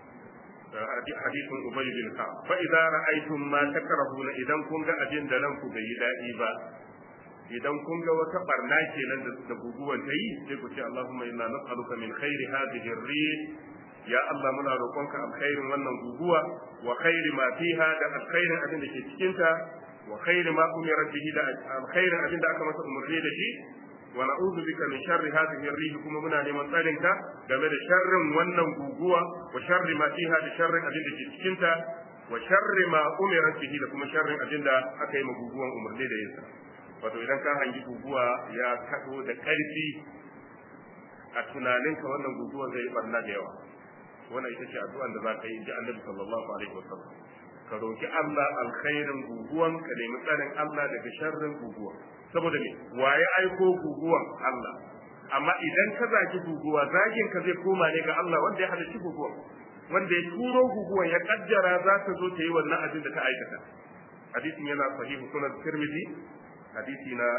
hadisin ubay bin ka fa idza ra'aytum ma takrahuna idan kun ga abin da ranku bai yi dadi ba idan kun ga wata barna kenan da guguwan ta yi sai ku ce Allahumma inna nas'aluka min khairi hadhihi ar-rih ya Allah muna roƙonka alkhairin wannan guguwa wa khairi ma fiha da alkhairin abin da ke cikin ta wa khairi ma umira bihi da alkhairin abin da aka masa umarni da shi wa na'udhu bika min sharri hadhihi ar-rih kuma muna neman tsarin ka game da sharrin wannan guguwa wa sharri ma fiha da sharrin abin da ke cikin ta wa sharri ma umira bihi da kuma sharrin abin da aka yi ma guguwan umarni da yinsa wato idan ka hangi guguwa ya kado da ƙarfi a tunaninka wannan guguwa zai yi barna da yawa wannan ita ce addu'an da za ka yi ji annabi sallallahu alaihi wasallam ka roki Allah alkhairin guguwan ka nemi tsarin Allah daga sharrin guguwa saboda me waye aiko guguwan Allah amma idan ka zagi guguwa zagin ka zai koma ne ga Allah wanda ya halarci guguwan wanda ya turo guguwan ya kaddara za ta zo ta yi wannan abin da ta aikata hadisin yana sahihu sunan tirmidhi hadisi na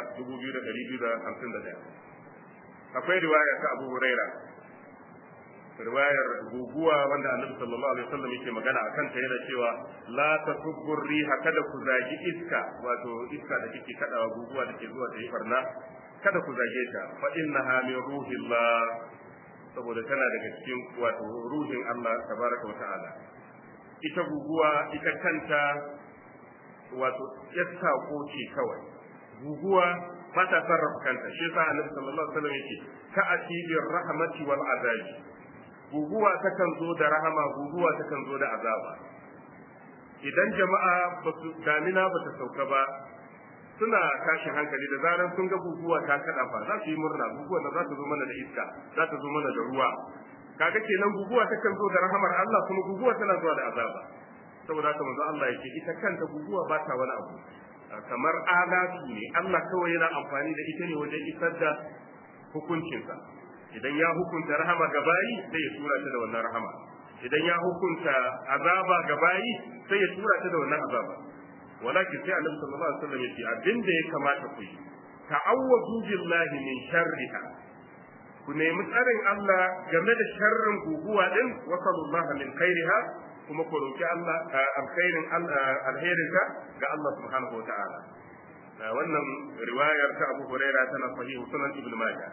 2251 akwai riwaya ta Abu Huraira riwayar guguwa wanda Annabi sallallahu alaihi wasallam yake magana akan ta yana cewa la tasubbu riha kada ku zagi iska wato iska da take kadawa guguwa da ke zuwa ta yi barna kada ku zage ta fa innaha min ruhillah saboda tana daga cikin wato ruhin Allah tabaraka wa ta'ala ita guguwa ita kanta wato yasta ko ce kawai guguwa ba ta sarrafa kanta shi yasa Annabi sallallahu alaihi wasallam yake ka atibir rahmati wal azabi guguwa takan zo da rahama guguwa takan zo da azaba idan jama'a ba su damina ba ta sauka ba suna tashin hankali da zaran sun ga guguwa ta kada fa za su yi murna guguwa da za ta zo mana da iska za ta zo mana da ruwa kaga kenan guguwa ta kan zo da rahamar Allah kuma guguwa tana zuwa da azaba saboda haka manzo Allah yake ita kanta guguwa ba ta wani abu kamar alatu ne Allah kawai yana amfani da ita ne wajen isar da hukuncinsa idan ya hukunta rahama ga bayi sai ya tura ta da wannan rahama idan ya hukunta azaba ga bayi sai ya tura ta da wannan azaba walakin sai annabi sallallahu alaihi wasallam yace abin da ya kamata ku yi ta'awwadu billahi min sharriha ku nemi tsarin Allah game da sharrin guguwa din wa sallallahu min khairiha kuma ku roki Allah alkhairin alherinta ga Allah subhanahu wa ta'ala wannan riwayar ta Abu Hurairah tana sahihu sunan Ibn Majah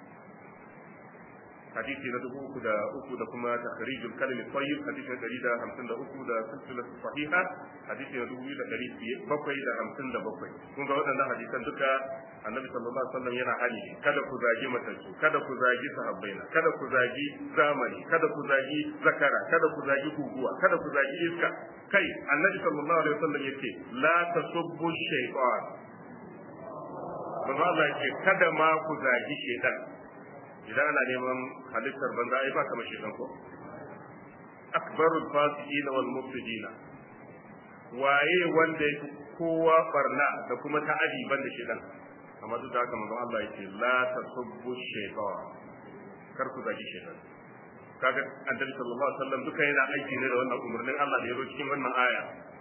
hadisi na dubu uku da uku da kuma takharijul kalimi tayyib hadisi na dari da hamsin da uku da silsilar sahiha hadisi na dubu da dari bakwai da hamsin da bakwai kun ga waɗannan hadisan duka annabi sallallahu alaihi wasallam yana hali kada ku zagi matattu kada ku zagi sahabbaina kada ku zagi zamani kada ku zagi zakara kada ku zagi guguwa kada ku zagi iska kai annabi sallallahu alaihi wasallam yace la tasubbu shaytan Allah yake kada ma ku zagi shaytan idan ana neman halittar banza ai ba kama shedan ko akbarul fasiqina wal mufsidina waye wanda yake kowa barna da kuma ta'adi banda shedan amma duk da haka manzon Allah yake la tasubbu shaytan kar ku zagi shedan kaga annabi sallallahu alaihi wasallam duka yana aiki ne da wannan umarnin Allah da ya zo cikin wannan aya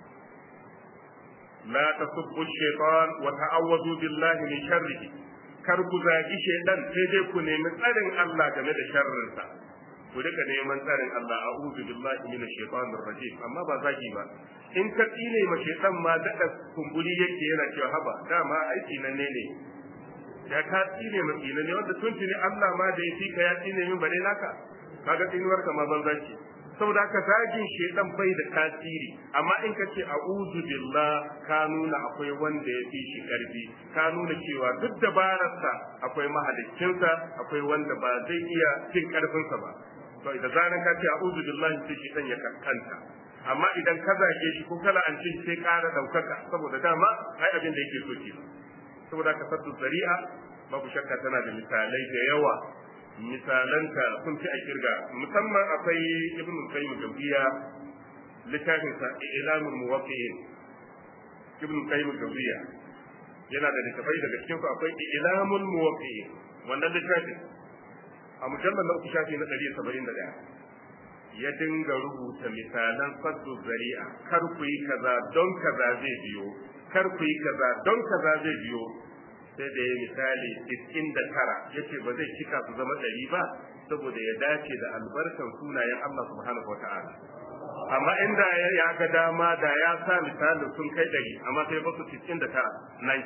la tasubbu shaytan wa ta'awwadu billahi min sharrihi kar ku zagi shaidan sai dai ku nemi tsarin Allah game da sharrinsa ku rika neman tsarin Allah a'udhu billahi minash shaitanir rajim amma ba zagi ba in ka tsine ma shaitan ma daɗa kumburi yake yana cewa haba dama aiki nan ne ne ya ka tsine ma tsine ne wanda tun tuni Allah ma da ya fi ka ya tsine min bare naka kaga tsinuwar ka ma banza ce saboda haka zagin shaidan bai da tasiri amma in ka ce a'udhu billah ka nuna akwai wanda ya fi shi karfi ka nuna cewa duk dabararsa akwai mahaliccinsa akwai wanda ba zai iya cin karfinsa ba to idan zaran ka ce a'udhu billahi sai shaidan ya kankanta amma idan ka zage shi ko kala an ce sai ƙara daukaka saboda dama ai abin da yake so ke saboda ka saddu zari'a babu shakka tana da misalai da yawa misalanta sun fi a kirga musamman akwai ibn qayyim jawziya littafin sa ilamul muwaqqi'in ibn qayyim jawziya yana da littafai daga cikin su akwai ilamul muwaqqi'in wannan littafin a mujallal na uku shafi na 171 ya dinga rubuta misalan saddu zari'a kar ku yi kaza don kaza zai biyo kar ku yi kaza don kaza zai biyo sai da ya misali iskin da tara ya ce ba zai cika su zama ɗari ba saboda ya dace da albarkan sunayen Allah subhanahu wa ta'ala amma inda ya ga dama da ya sa misalin sun kai ɗari amma sai ba su iskin da tara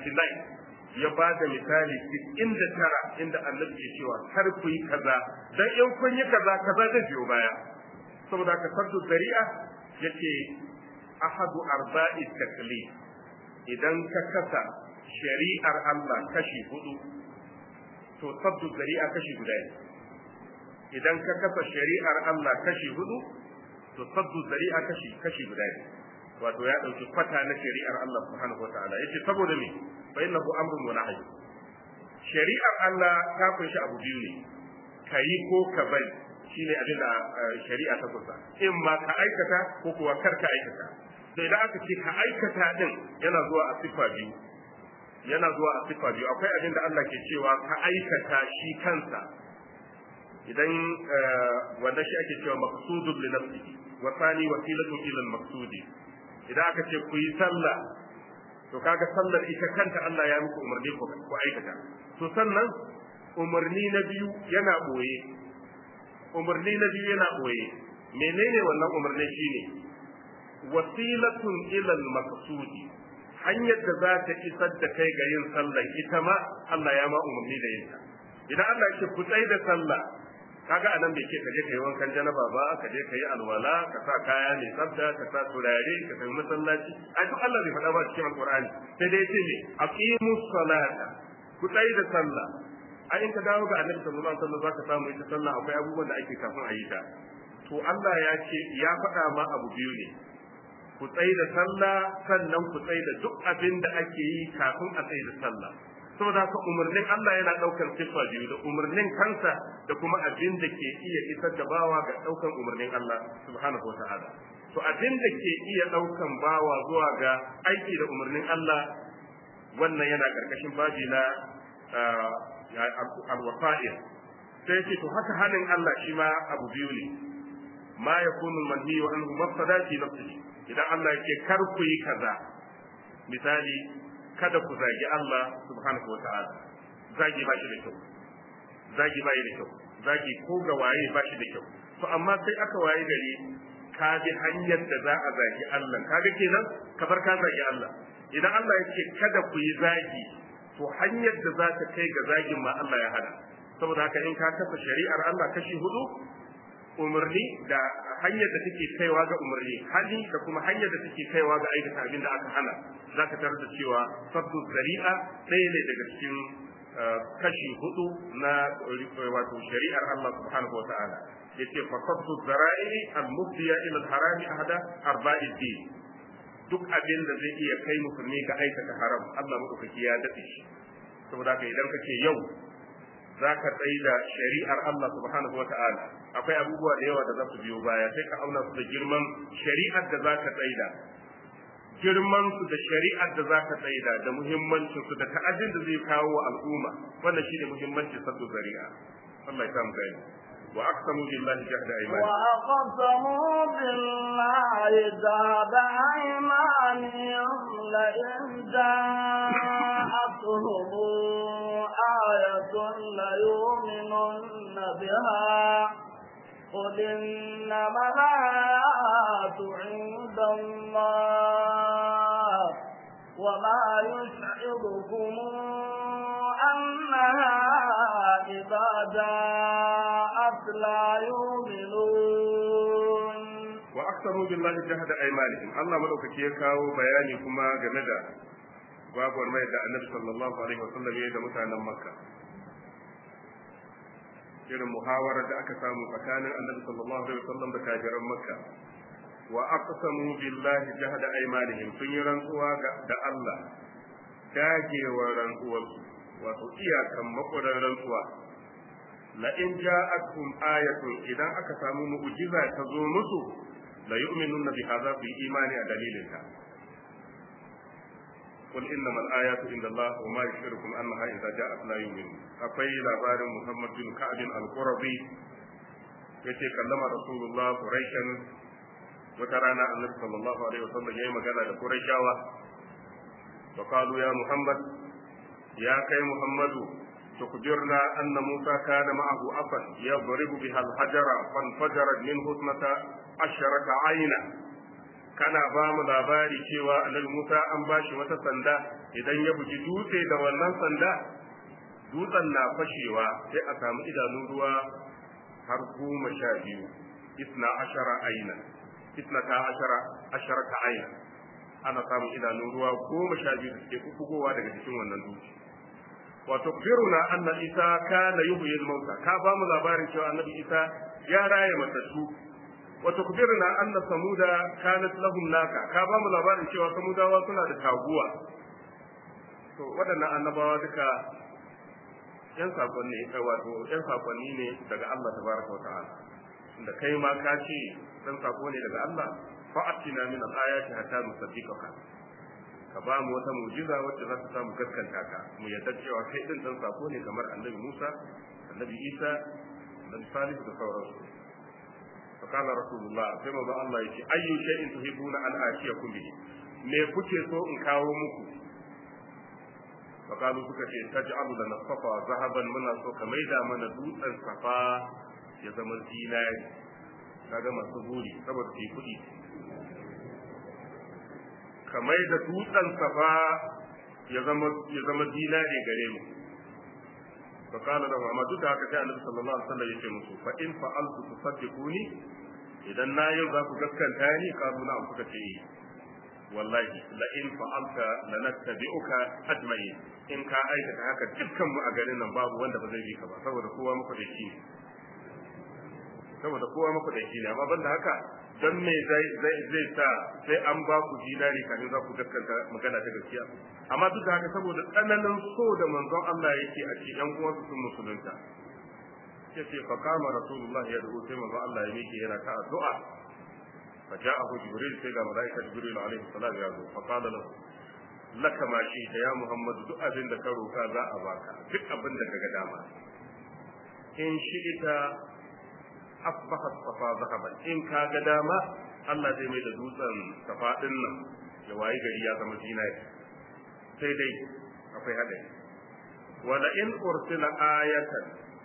99 ya ba da misali iskin da tara inda Allah ke cewa kar ku yi kaza dan in kun yi kaza kaza zai biyo baya saboda ka saddu zari'a yace ahadu arba'i taklif idan ka kasa shari'ar Allah kashi hudu to sabdu zari'a kashi guda ne idan ka kasa shari'ar Allah kashi hudu to sabdu zari'a kashi kashi guda ne wato ya dauki kwata na shari'ar Allah subhanahu wataala yace saboda me fa innahu amrun wa nahy shari'ar Allah ta kunshi abu biyu ne kayi ko ka bari shine abin da shari'a ta kusa in ma ka aikata ko kuwa kar ka aikata sai idan aka ce ka aikata din yana zuwa a sifa biyu yana zuwa a sifa biyu akwai abin da Allah ke cewa ka aikata shi kansa idan wanda shi ake cewa maqsudun li nafsihi wa thani wasilatu ila al-maqsudi idan aka ce ku yi sallah to kaga sallar ita kanta Allah ya muku umarni ku ku aikata to sannan umarni na biyu yana boye umarni na biyu yana boye menene wannan umarni shine wasilatun ila al-maqsudi hanyar da za ta isar da kai ga yin sallah ita ma Allah ya ma umarni da yin ta idan Allah yake ku tsai da sallah kaga anan bai ce ka je kai wankan janaba ba ka je kai alwala ka sa kaya mai tsafta ka sa turare ka tafi masallaci a duk Allah bai faɗa ba cikin alqur'ani sai dai ce ne aqimus salata ku tsai da sallah a in ka dawo ga annabi sallallahu alaihi wasallam zaka samu ita sallah akwai abubuwan da ake kafin a yi ta to Allah ya ce ya faɗa ma abu biyu ne ku tsaye da sallah sannan ku tsaye da duk abin da ake yi kafin a tsaye da sallah saboda haka umarnin Allah yana daukar siffa biyu da umarnin kansa da kuma abin da ke iya isar da bawa ga daukan umarnin Allah subhanahu wataala to abin da ke iya daukan bawa zuwa ga aiki da umarnin Allah wannan yana karkashin babi na alwafa'il sai ce to haka halin Allah shi ma abu biyu ne ma yakunu manhiyu anhu mafsada fi nafsihi idan Allah yake kar ku yi kaza misali kada ku zagi Allah subhanahu wata'ala zagi ba shi da kyau zagi ba da kyau zagi ko ga waye ba shi da kyau to amma sai aka waye gari ka bi hanyar da za a zagi Allah kaga kenan ka bar ka zagi Allah idan Allah yake kada ku yi zagi to hanyar da za ta kai ga zagin ma Allah ya hada saboda haka in ka kasa shari'ar Allah kashi hudu umarni da hanyar da take kaiwa ga umarni hali da kuma hanyar da take kaiwa ga aikata abin da aka hana za ka tarar da cewa sabdu zari'a ɗaya ne daga cikin kashi hudu na wato shari'ar Allah subhanahu wa ta'ala yace fa sabdu zara'i al-mufdiya ila al-harami ahada arba'id din duk abin da zai iya kai musulmi ga aikata haram Allah madaukaki ya dace shi saboda haka idan kace yau za ka tsaye da shari'ar Allah subhanahu wa ta'ala akwai abubuwa da yawa da za su biyo baya sai ka auna su da girman shari'ar da za ka tsaye da girman su da shari'ar da za ka tsaye da da muhimmancin su da ta'addin da zai kawo wa al'umma wannan shine muhimmancin saddu zari'a Allah ya samu gani wa aqsamu billahi jahda aymanihim wa aqsamu billahi jahda aymanihim la in ja'atuhum آية ليؤمنن بها قل إنما الآيات عند الله وما يشعركم أنها إذا جاءت لا يؤمنون وأكثروا بالله جهد أيمانهم الله ملوك كيكاو بياني كما جمدا babu mai da annabi sallallahu alaihi wasallam ya yi da mutanen makka irin muhawarar da aka samu tsakanin annabi sallallahu alaihi wasallam da kafiran makka wa aqsamu billahi jahada aymanihim sun yi rantsuwa da Allah dagewa rantsuwarsu wato iyakan makudan rantsuwa la in ja'atkum ayatun idan aka samu mu'jiza ta zo musu la yu'minuna bi hadha bi imani a dalilinta قل إنما الآيات عند الله وما يشعركم أنها إذا جاءت لا يؤمنون أقي لابار محمد بن كعب القرظي yace kallama rasulullah quraishan wata rana annabi sallallahu alaihi wasallam yayi magana da quraishawa wa qalu ya muhammad ya kai muhammadu tukbirna anna musa kana ma'ahu afan yadribu biha al-hajara fanfajarat minhu ismata asharata ayna kana ba mu labari cewa annabi Musa an bashi wata sanda idan ya buji dutse da wannan sanda dutsen na fashewa sai a samu idanun ruwa har goma sha biyu isna ashara aina isna ta ashara ashara ta aina ana samun idanun ruwa goma sha biyu da suke bugowa daga cikin wannan dutse wato biruna anna isa kana yuhyi al-mauta ka ba mu labarin cewa annabi isa ya raye matattu wato kubirna anna samuda kanat lahum naka ka ba mu labarin cewa samudawa suna da taguwa to waɗannan annabawa duka yan sakonni wato yan sakonni ne daga Allah tabaraka wa ta'ala da kai ma ka ce dan sako ne daga Allah fa atina min al-ayati hatta nusaddiqaka ka ba mu wata mu'jiza wacce za ta samu gaskanta ka mu yadda cewa kai din dan sako ne kamar annabi Musa annabi Isa annabi Salihu da sauransu فقال رسول الله كما با الله يجي أي شيء تحبون أن آتيكم به me kuke so in kawo muku faqalu suka ce taj'alu lana safa zahaban muna so ka maida mana dutsen safa ya zama zinari kaga masu buri saboda su yi kuɗi ka maida dutsen safa ya zama ya zama zinari gare mu فقال له ما duk da haka sai annabi sallallahu alaihi wasallam yake musu fa in fa'altu tusaddiquni idan na yau za ku gaskanta ni kazu na kuka ce wallahi la in fa'alta lanattabi'uka ajma'in in ka aikata haka dukkan mu a garin nan babu wanda ba zai bi ka ba saboda kowa muku da shi ne saboda kowa muku da shi ne amma banda haka don me zai zai sa sai an ba ku dinari kafin za ku gaskanta magana ta gaskiya amma duk da haka saboda tsananin so da manzon Allah yake a cikin yan uwansu sun musulunta ya ce fa kama rasulullah ya dubo sai manzon Allah ya miƙe yana ta addu'a fa ja'ahu jibril sai ga malaika jibril alaihi salam ya zo fa qala lahu laka ma shi ta ya muhammadu duk abin da ka roka za a baka duk abin da kaga dama in shi ita asbahat safa zahaban in ka ga dama Allah zai mai da dutsen safa din nan ya wayi gari ya zama zinari sai dai akwai hadari wala in ursila ayatan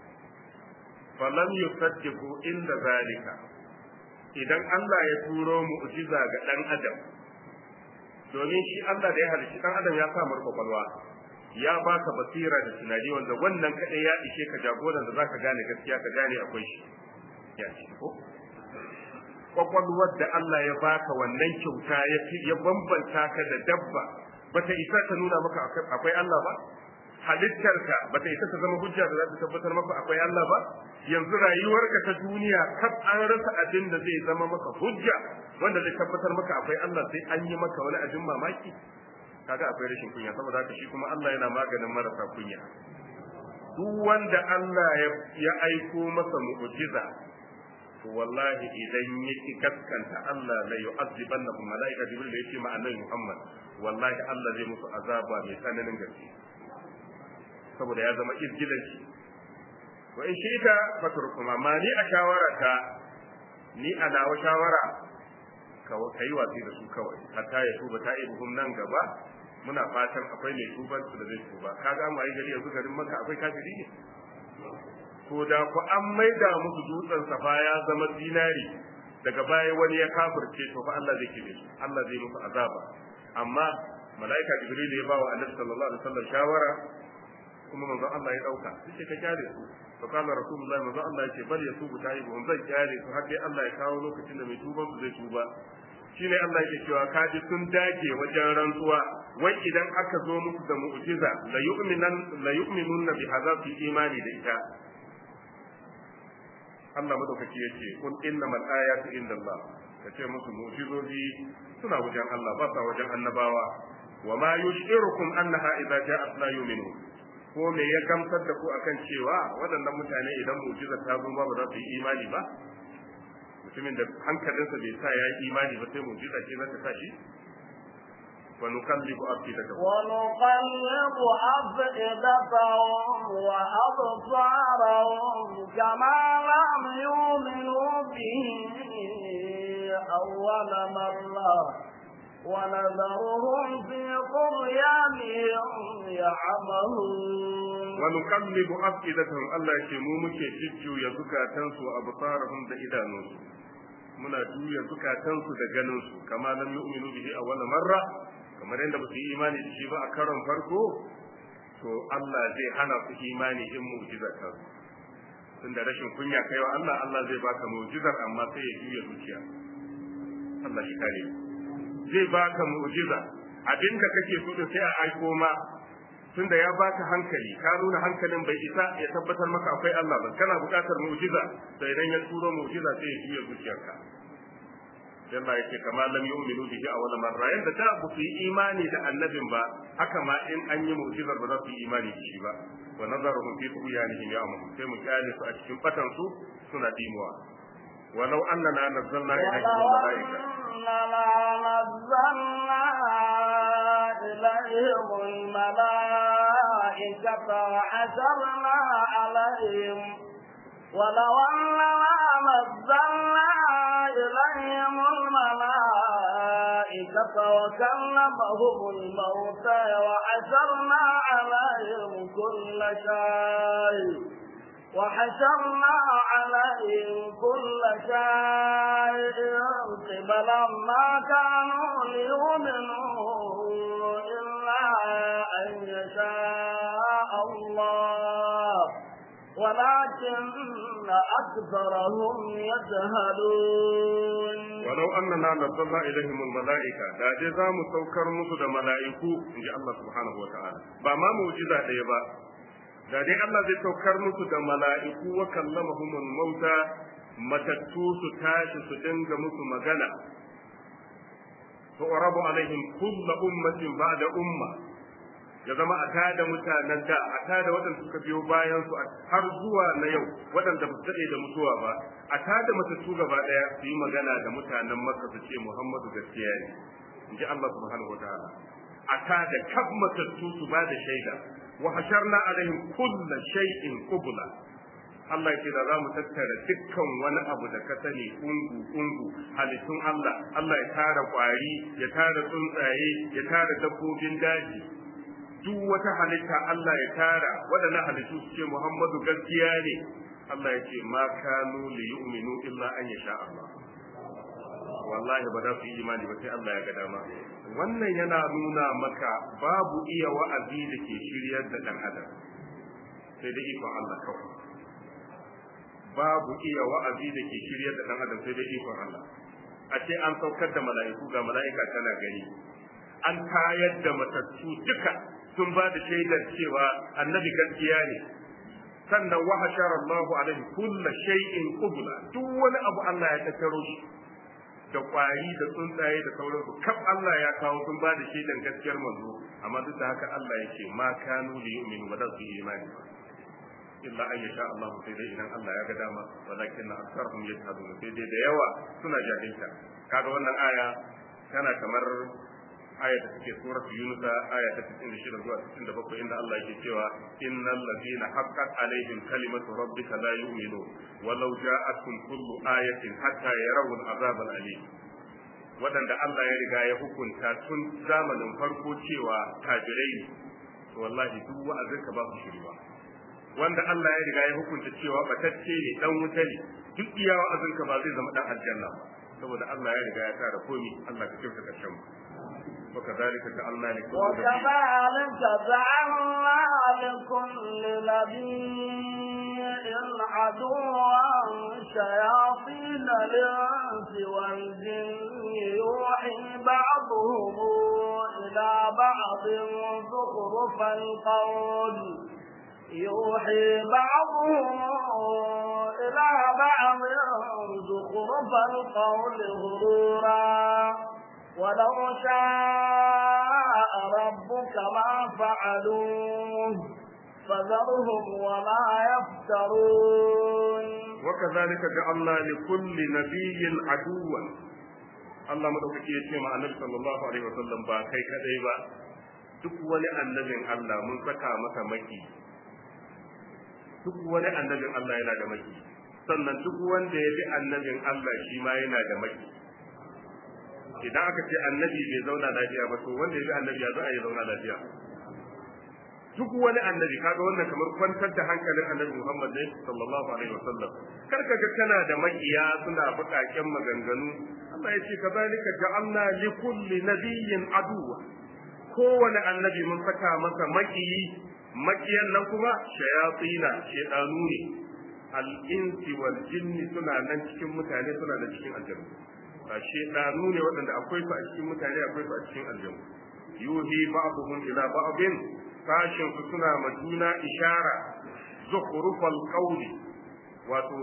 falam yusaddiqu inda zalika idan Allah ya turo mu'jiza ga dan adam domin shi Allah da ya halicci dan adam ya sa mar kwakwalwa ya baka basira da tunani wanda wannan kadai ya ishe ka jagoran da zaka gane gaskiya ka gane akwai shi ya ce ko kwakwalwar da Allah ya baka wannan kyauta ya ya bambanta ka da dabba bata isa ta nuna maka akwai Allah ba halittarka bata isa ta zama hujja da za ta tabbatar maka akwai Allah ba yanzu rayuwarka ta duniya kaf an rasa abin da zai zama maka hujja wanda zai tabbatar maka akwai Allah sai an yi maka wani abin mamaki kaga akwai rashin kunya saboda haka shi kuma Allah yana maganin marasa kunya duk wanda Allah ya aiko masa mu'jiza to wallahi idan yake kaskanta Allah la yu'azzibannahu malaika jibril da yace ma annabi Muhammad wallahi Allah zai musu azaba mai tsananin gaske saboda ya zama izgilanci wa in shi'ita faturkum amma ni a shawarata ni a nawa shawara ka yi watsi da su kawai hatta ya tuba ta ibuhum nan gaba muna fatan akwai mai tuban su da zai tuba kaga mu ayi gari yanzu garin maka akwai kafiri ne to da ku an maida musu dutsen safa ya zama dinari daga baya wani ya kafirce to fa Allah zai kibe su Allah zai musu azaba amma malaika jibril ya ba wa annabi sallallahu alaihi wasallam shawara kuma manzon Allah ya dauka sai ka kyale su to kana rasulullahi manzon Allah yake bal yatubu taibuhum zai kyale su har dai Allah ya kawo lokacin da mai tuban su zai tuba shine Allah yake cewa kaji sun dage wajen rantsuwa wai idan aka zo musu da mu'jiza la yu'minan la yu'minunna bi hadha fi imani da ita Allah madaukaki yace kun innamal ayatu indallah kace musu mu'jizozi suna wajen Allah ba sa wajen annabawa wa ma yushirukum annaha idza ja'at la yu'minu ko me ya gamsar da ku akan cewa waɗannan mutane idan mu'jiza ta zo ba za su yi imani ba mutumin da hankalinsa bai sa ya yi imani ba sai mu'jiza ce za ta sa shi wa nuqallibu afidatahum wa nuqallibu afidatahum wa absarahum kama lam yu'minu bihi awwal marra ونذرهم في طغيانهم يعمهون ونقلب أفئدتهم الله يكي مو muke jujjuya zukatansu a absarahum da idanunsu muna juya zukatansu da ganinsu kama lam yu'minu bihi awwal marra kamar yadda ba su yi imani da shi ba a karon farko to Allah zai hana su imani in mu'jiza ta tunda rashin kunya kaiwa Allah Allah zai baka mu'jizar amma sai ya juya zuciya Allah shi kare zai baka mu'jiza abin da kake so da sai a aiko ma tunda ya baka hankali ka nuna hankalin bai isa ya tabbatar maka akwai Allah ba kana buƙatar mu'jiza sai idan ya turo mu'jiza sai ya juya zuciyarka Allah yake kama lam yu'minu bihi awwal marra yanda da ba su yi imani da annabin ba haka ma in an yi mu'jizar ba za su yi imani da shi ba wa nazaruhum fi tuyanihim ya'mahu sai mu kyale su a cikin fatan su suna dimuwa ولو أننا نزلنا إليهم الملائكة أننا نزلنا إليهم الملائكة وحشرنا عليهم ولو أننا نزلنا إليهم الملائكة وكلمهم الموتى وحشرنا عليهم كل شيء وحشرنا عليهم كل شيء قبلا ما كانوا ليؤمنوا إلا أن يشاء الله ولكن أكثرهم يجهلون ولو أننا نزلنا إليهم الملائكة دا دي زامو سوكر مسو دا ملائكو إن الله سبحانه وتعالى بما موجودة ديبا da dai Allah zai saukar musu da mala'iku wa kallamahumul mauta matattu su tashi su dinga musu magana tu'rabu alaihim kullu ummatin ba'da umma ya zama a tada mutanen da a tada waɗanda suka biyo bayan su har zuwa na yau waɗanda ba su daɗe da mutuwa ba a tada matattu gaba ɗaya su yi magana da mutanen makka su ce muhammadu gaskiya ne in ji allah subhanahu wa ta'ala a tada kaf matattu su ba da shaida wa hasharna alaihim kulla shay'in qubla Allah ce da za mu tattara dukkan wani abu da ka sani ungu ungu halittun Allah Allah ya tara kwari ya tara tsuntsaye ya tara dabbobin daji duk wata halitta Allah ya tara waɗannan halittu su ce Muhammadu gaskiya ne Allah ya ce ma kanu li yu'minu illa an yasha Allah wallahi ba za su yi imani ba sai Allah ya ga dama wannan yana nuna maka babu iya wa'azi da ke shiryar da dan adam sai da ikon Allah kawai babu iya wa'azi da ke shiryar da dan adam sai da ikon Allah a ce an saukar da mala'iku ga mala'ika tana gani an tayar da matattu duka sun ba da shaidar cewa annabi gaskiya ne sannan wa hashara Allah alaihi kullu shay'in qubla duk wani abu Allah ya tattaro shi da kwari da tsuntsaye da sauransu kaf Allah ya kawo sun ba da shaidan gaskiyar manzo amma duk da haka Allah ya ce ma kanu li yu'minu ba za su yi imani ba illa an yasha Allah sai dai idan Allah ya ga dama walakin aktharuhum yajhadun sai dai da yawa suna jahilta kaga wannan aya tana kamar aya da take surat Yunus aya ta 96 zuwa 67 inda Allah yake cewa innal ladina haqqat alaihim kalimatu rabbika la yu'minu walau ja'atkum kullu ayatin hatta yarawul azab alim wadanda Allah ya riga ya hukunta tun zamanin farko cewa kafirai ne to wallahi duk wa'azin ka ba su shirwa wanda Allah ya riga ya hukunta cewa batacce ne dan wuta ne duk iya wa'azin ka ba zai zama dan aljanna ba saboda Allah ya riga ya tara komi Allah ka kyauta karshen mu وكذلك جعلنا لكل وكذلك جعلنا لكل نبي عدوا شياطين الانس والجن يوحي بعضهم الى بعض زخرف القول يوحي بعضهم إلى بعض زخرف القول غرورا ولو شاء ربك ما فعلوه فذرهم وما يفترون وكذلك جعلنا لكل نبي عدوا Allah madaukaki ya ce ma annabi sallallahu alaihi wasallam ba kai kadai ba duk wani annabin Allah mun saka masa maki duk wani annabin Allah yana da maki sannan duk wanda ya bi annabin Allah shi ma yana da maki idan aka ce annabi bai zauna lafiya ba to wanda ya bi annabi ya za a yi zauna lafiya duk wani annabi kaga wannan kamar kwantar da hankalin annabi Muhammad ne sallallahu alaihi wasallam kar ka ga kana da makiya suna bukaken maganganu Allah ya ce kazalika ja'alna li kulli nabiyyin aduwa kowane annabi mun saka masa makiyi makiyan nan kuma shayatina shedanu ne al-insi wal jinni suna nan cikin mutane suna da cikin aljanna ba shedanu ne waɗanda akwai su a cikin mutane akwai su a cikin aljanna yuhi ba'dhum ila ba'din sashin su suna ma juna ishara zukhrufal qawli wato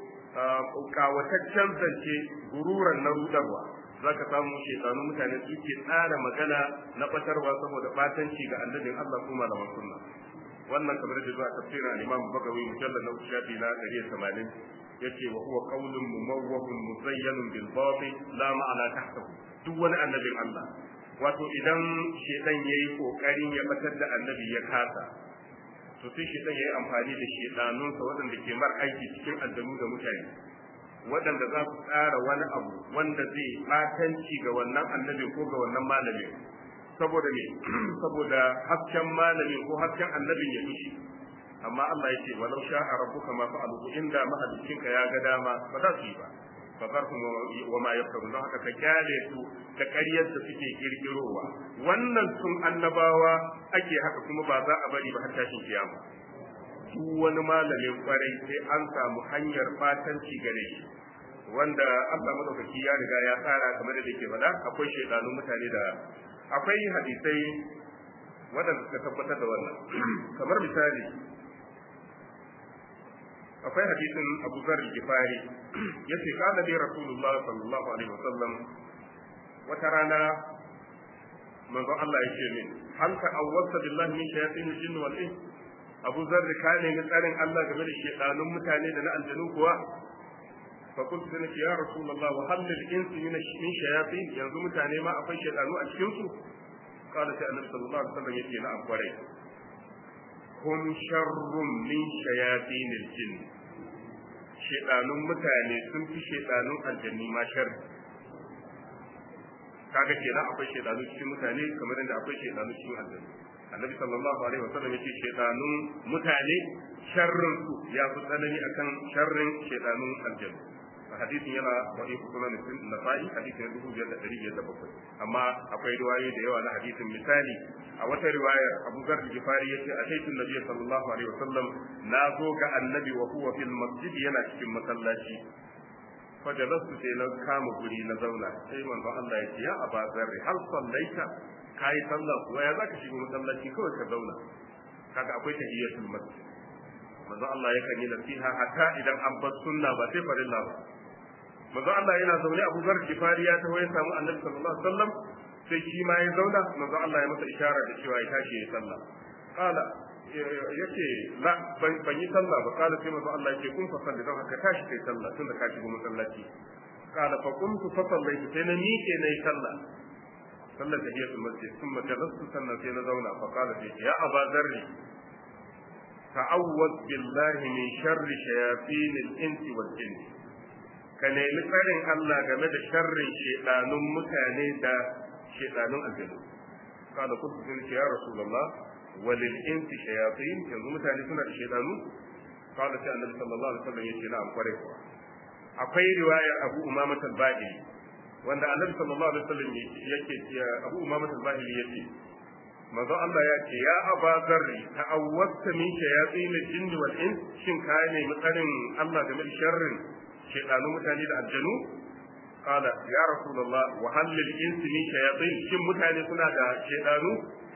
kawataccen zance gururan na rudarwa za ka samu shekanu mutane suke tsara magana na batarwa saboda batanci ga annabin Allah kuma da sunna wannan kamar da zuwa tafsirin al-Imam Bagawi mujallal na shafi na 180 yace wa huwa qawlun mumawwahun muzayyanun bil batil la ma'ana tahtahu duk wani annabin Allah wato idan shedan yayi kokarin ya batar da annabi ya kasa to sai shedan yayi amfani da shedanunsa waɗanda ke mar aiki cikin aljanu da mutane waɗanda za su tsara wani abu wanda zai batanci ga wannan annabi ko ga wannan malami saboda me saboda hasken malami ko hasken annabin ya fushi amma Allah yake walau sha'a rabbuka ma fa'alu inda mahaliccinka ya ga dama ba za su yi ba fa zarhum wa ma yaftaru don haka ka kyale su da ƙaryar da suke kirkirowa wannan sun annabawa ake haka kuma ba za a bari ba har tashin kiyama duk wani malamin kwarai sai an samu hanyar fatanci gare shi wanda Allah madaukaki ya riga ya tsara kamar da yake faɗa akwai shaidanun mutane da akwai hadisai waɗanda suka tabbatar da wannan kamar misali akwai hadisin Abu Zar Gifari yace kana dai Rasulullah sallallahu alaihi wasallam wata rana manzo Allah yake min hal ta'awwazta billahi min shayatin al-jinn wal ins Abu Zar ka ne ga tsarin Allah game da shedanun mutane da na aljanu kuwa fa kuntu sai ya Rasulullah wa hal lil insi min min shayatin yanzu mutane ma akwai shedanu a cikin su qala sai annabi sallallahu alaihi wasallam yake na akwarai hum sharrun min shayatin al-jinn shedanun mutane sun fi shedanun aljanni ma sharri kaga kenan akwai shedanu cikin mutane kamar yadda akwai shedanu cikin aljanni annabi sallallahu alaihi wasallam yace shedanun mutane sharrin su ya fi tsanani akan sharrin shedanun aljanni hadisin yana sahih sunan nasa'i hadisin dubu biyar da ɗari biyar da bakwai amma akwai riwayoyi da yawa na hadisin misali a wata riwayar abu zar gifari ya ce a taitun nabi sallallahu alaihi wasallam na zo ga annabi wa huwa fil masjid yana cikin masallaci fajalastu sai na kama guri na zauna sai manzon Allah ya ce ya aba zarri hal sallaita kai sallah kuwa ya zaka shigo masallaci kawai ka zauna kaga akwai tahiyatul masjid manzon Allah yakan yi nasiha hatta idan an bar sunna ba sai farilla ba manzon Allah yana zaune Abu Zar Gifari ya taho ya samu Annabi sallallahu alaihi wasallam sai shi ma ya zauna manzon Allah ya masa isharar da cewa ya tashi ya sallah qala yace la ban yi sallah ba qala sai manzon Allah yake kun fa salli don haka tashi kai sallah tunda ka shigo masallaci qala fa kuntu fa sallaitu sai na miƙe nayi sallah sallar tahiyatul masjid thumma jalastu sannan sai na zauna fa qala sai ya aba zarri ta'awwaz billahi min sharri shayatin al-ins wal jinn ka nemi tsarin Allah game da sharrin shedanun mutane da shedanun aljanu kada ku sun ce ya rasulullah walil insi shayatin yanzu mutane suna da shedanu kada sai annabi sallallahu alaihi wasallam yace na'am kware kuwa akwai riwayar Abu Umama al-Bahili wanda annabi sallallahu alaihi wasallam yake Abu Umama al-Bahili yace manzo Allah ya ce ya aba zarri ta'awwazta min shayatin al-jinni wal ins shin ka ne mutsarin Allah game da sharrin shaytanu mutane da aljanu qala ya rasulullah wa hal lil insi min shayatin shin mutane suna da shaytanu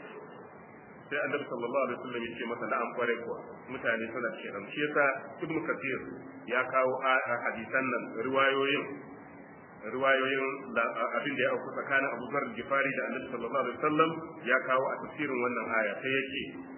sai annabi sallallahu alaihi wasallam ya ce masa na'am kware kuwa mutane suna da shaytanu shi yasa ibnu kathir ya kawo hadisan nan riwayoyin riwayoyin abin da ya auku tsakanin Abu Zar Gifari da Annabi sallallahu alaihi wasallam ya kawo a tafsirin wannan aya sai yake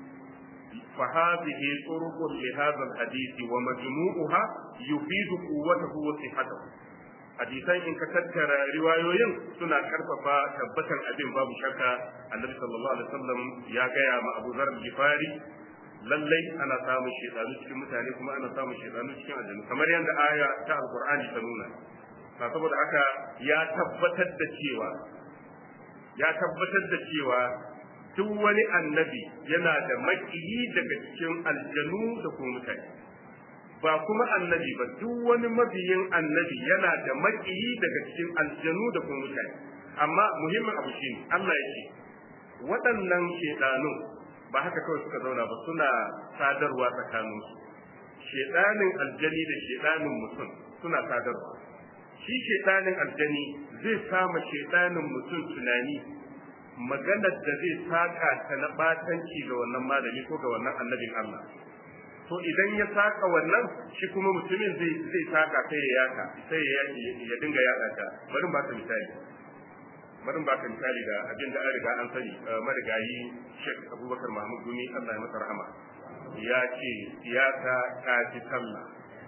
fa hadhihi turuqun li hadha alhadith wa majmu'uha yufidu quwwatahu wa sihhatahu hadisan in ka tattara riwayoyin suna karfafa tabbatan abin babu shakka Annabi sallallahu alaihi wasallam ya gaya ma Abu Zar Gifari lallai ana samun shedanu cikin mutane kuma ana samun shedanu cikin aljanna kamar yadda aya ta alqur'ani ta nuna ba saboda haka ya tabbatar da cewa ya tabbatar da cewa duk wani annabi yana da makiyi daga cikin aljanu da kuma mutane ba kuma annabi ba duk wani mabiyin annabi yana da makiyi daga cikin aljanu da kuma mutane amma muhimmin abu shine Allah ya ce waɗannan shedanun ba haka kawai suka zauna ba suna sadarwa tsakaninsu shedanin aljani da shedanin mutum suna sadarwa shi shaidanin aljani zai sama shaidanin mutum tunani maganar da zai saka ta na batanci ga wannan malami ko ga wannan annabin Allah to idan ya saka wannan shi kuma mutumin zai zai saka sai ya yaka sai ya ya dinga yaka ta bari ba ka misali bari ba ka misali da abin da an riga an sani marigayi Sheikh Abubakar Mahmud Gumi Allah ya masa rahama ya ce siyasa ta fi sallah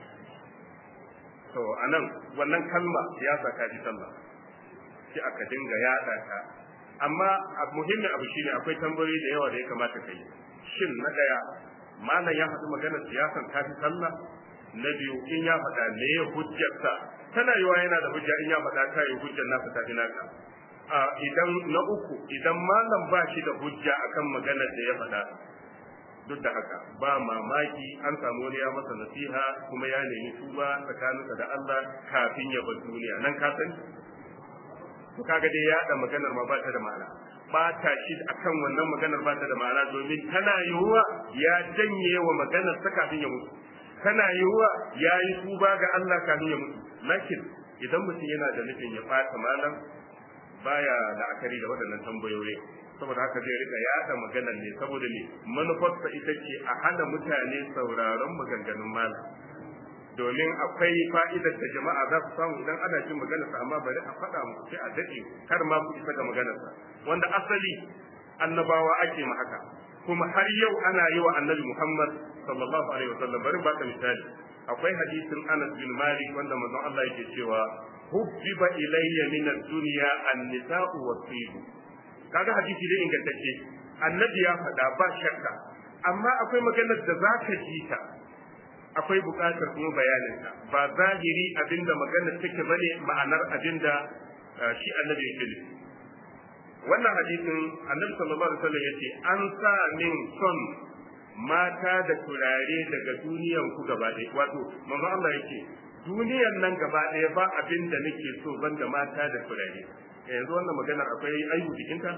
to anan wannan kalma ya saka ji sallah sai aka dinga yada ta amma muhimmin abu shine akwai tambayoyi da yawa da ya kamata kai shin na daya malam ya faɗi maganar siyasan ta fi sallah na biyu in ya faɗa me ya hujjarsa tana yiwa yana da hujja in ya faɗa ta yi hujjar nasa ta fi naka a idan na uku idan malam ba shi da hujja akan maganar da ya faɗa duk da haka ba mamaki an samu wani ya masa nasiha kuma ya nemi tuba tsakaninsa da Allah kafin ya bar duniya nan ka sani to kaga dai ya da maganar ma ba ta da ma'ana ba ta shi akan wannan maganar ba ta da ma'ana domin tana yiwuwa ya janye wa maganar ta kafin ya mutu tana yiwuwa ya yi tuba ga Allah kafin ya mutu lakin idan mutum yana da nufin ya fata malam baya la'akari da waɗannan tambayoyi saboda haka zai rika yada maganar ne saboda ne manufarsa ita ce a hana mutane sauraron maganganun malam domin akwai fa'idar da jama'a za su samu idan ana jin maganarsa amma bari a faɗa muku sai a daɗe kar ma ku isa ga maganarsa wanda asali annabawa ake ma haka kuma har yau ana yi wa annabi Muhammad sallallahu alaihi wasallam bari baka misali akwai hadisin Anas bin Malik wanda manzon Allah yake cewa hubbiba ilayya min ad-dunya an-nisa'u was-sib kaga hadisi ne ingantacce annabi ya faɗa ba shakka amma akwai maganar da za ka ji ta akwai buƙatar kuma bayaninta ba zahiri abinda maganar take bane ma'anar abinda shi annabi yake nufi wannan hadisin annabi sallallahu alaihi wasallam yace an sa min son mata da turare daga duniyan ku gaba ɗaya wato manzo Allah yake duniyan nan gaba ɗaya ba abin da nake so banda mata da turare yanzu wannan maganar akwai aibu jikinta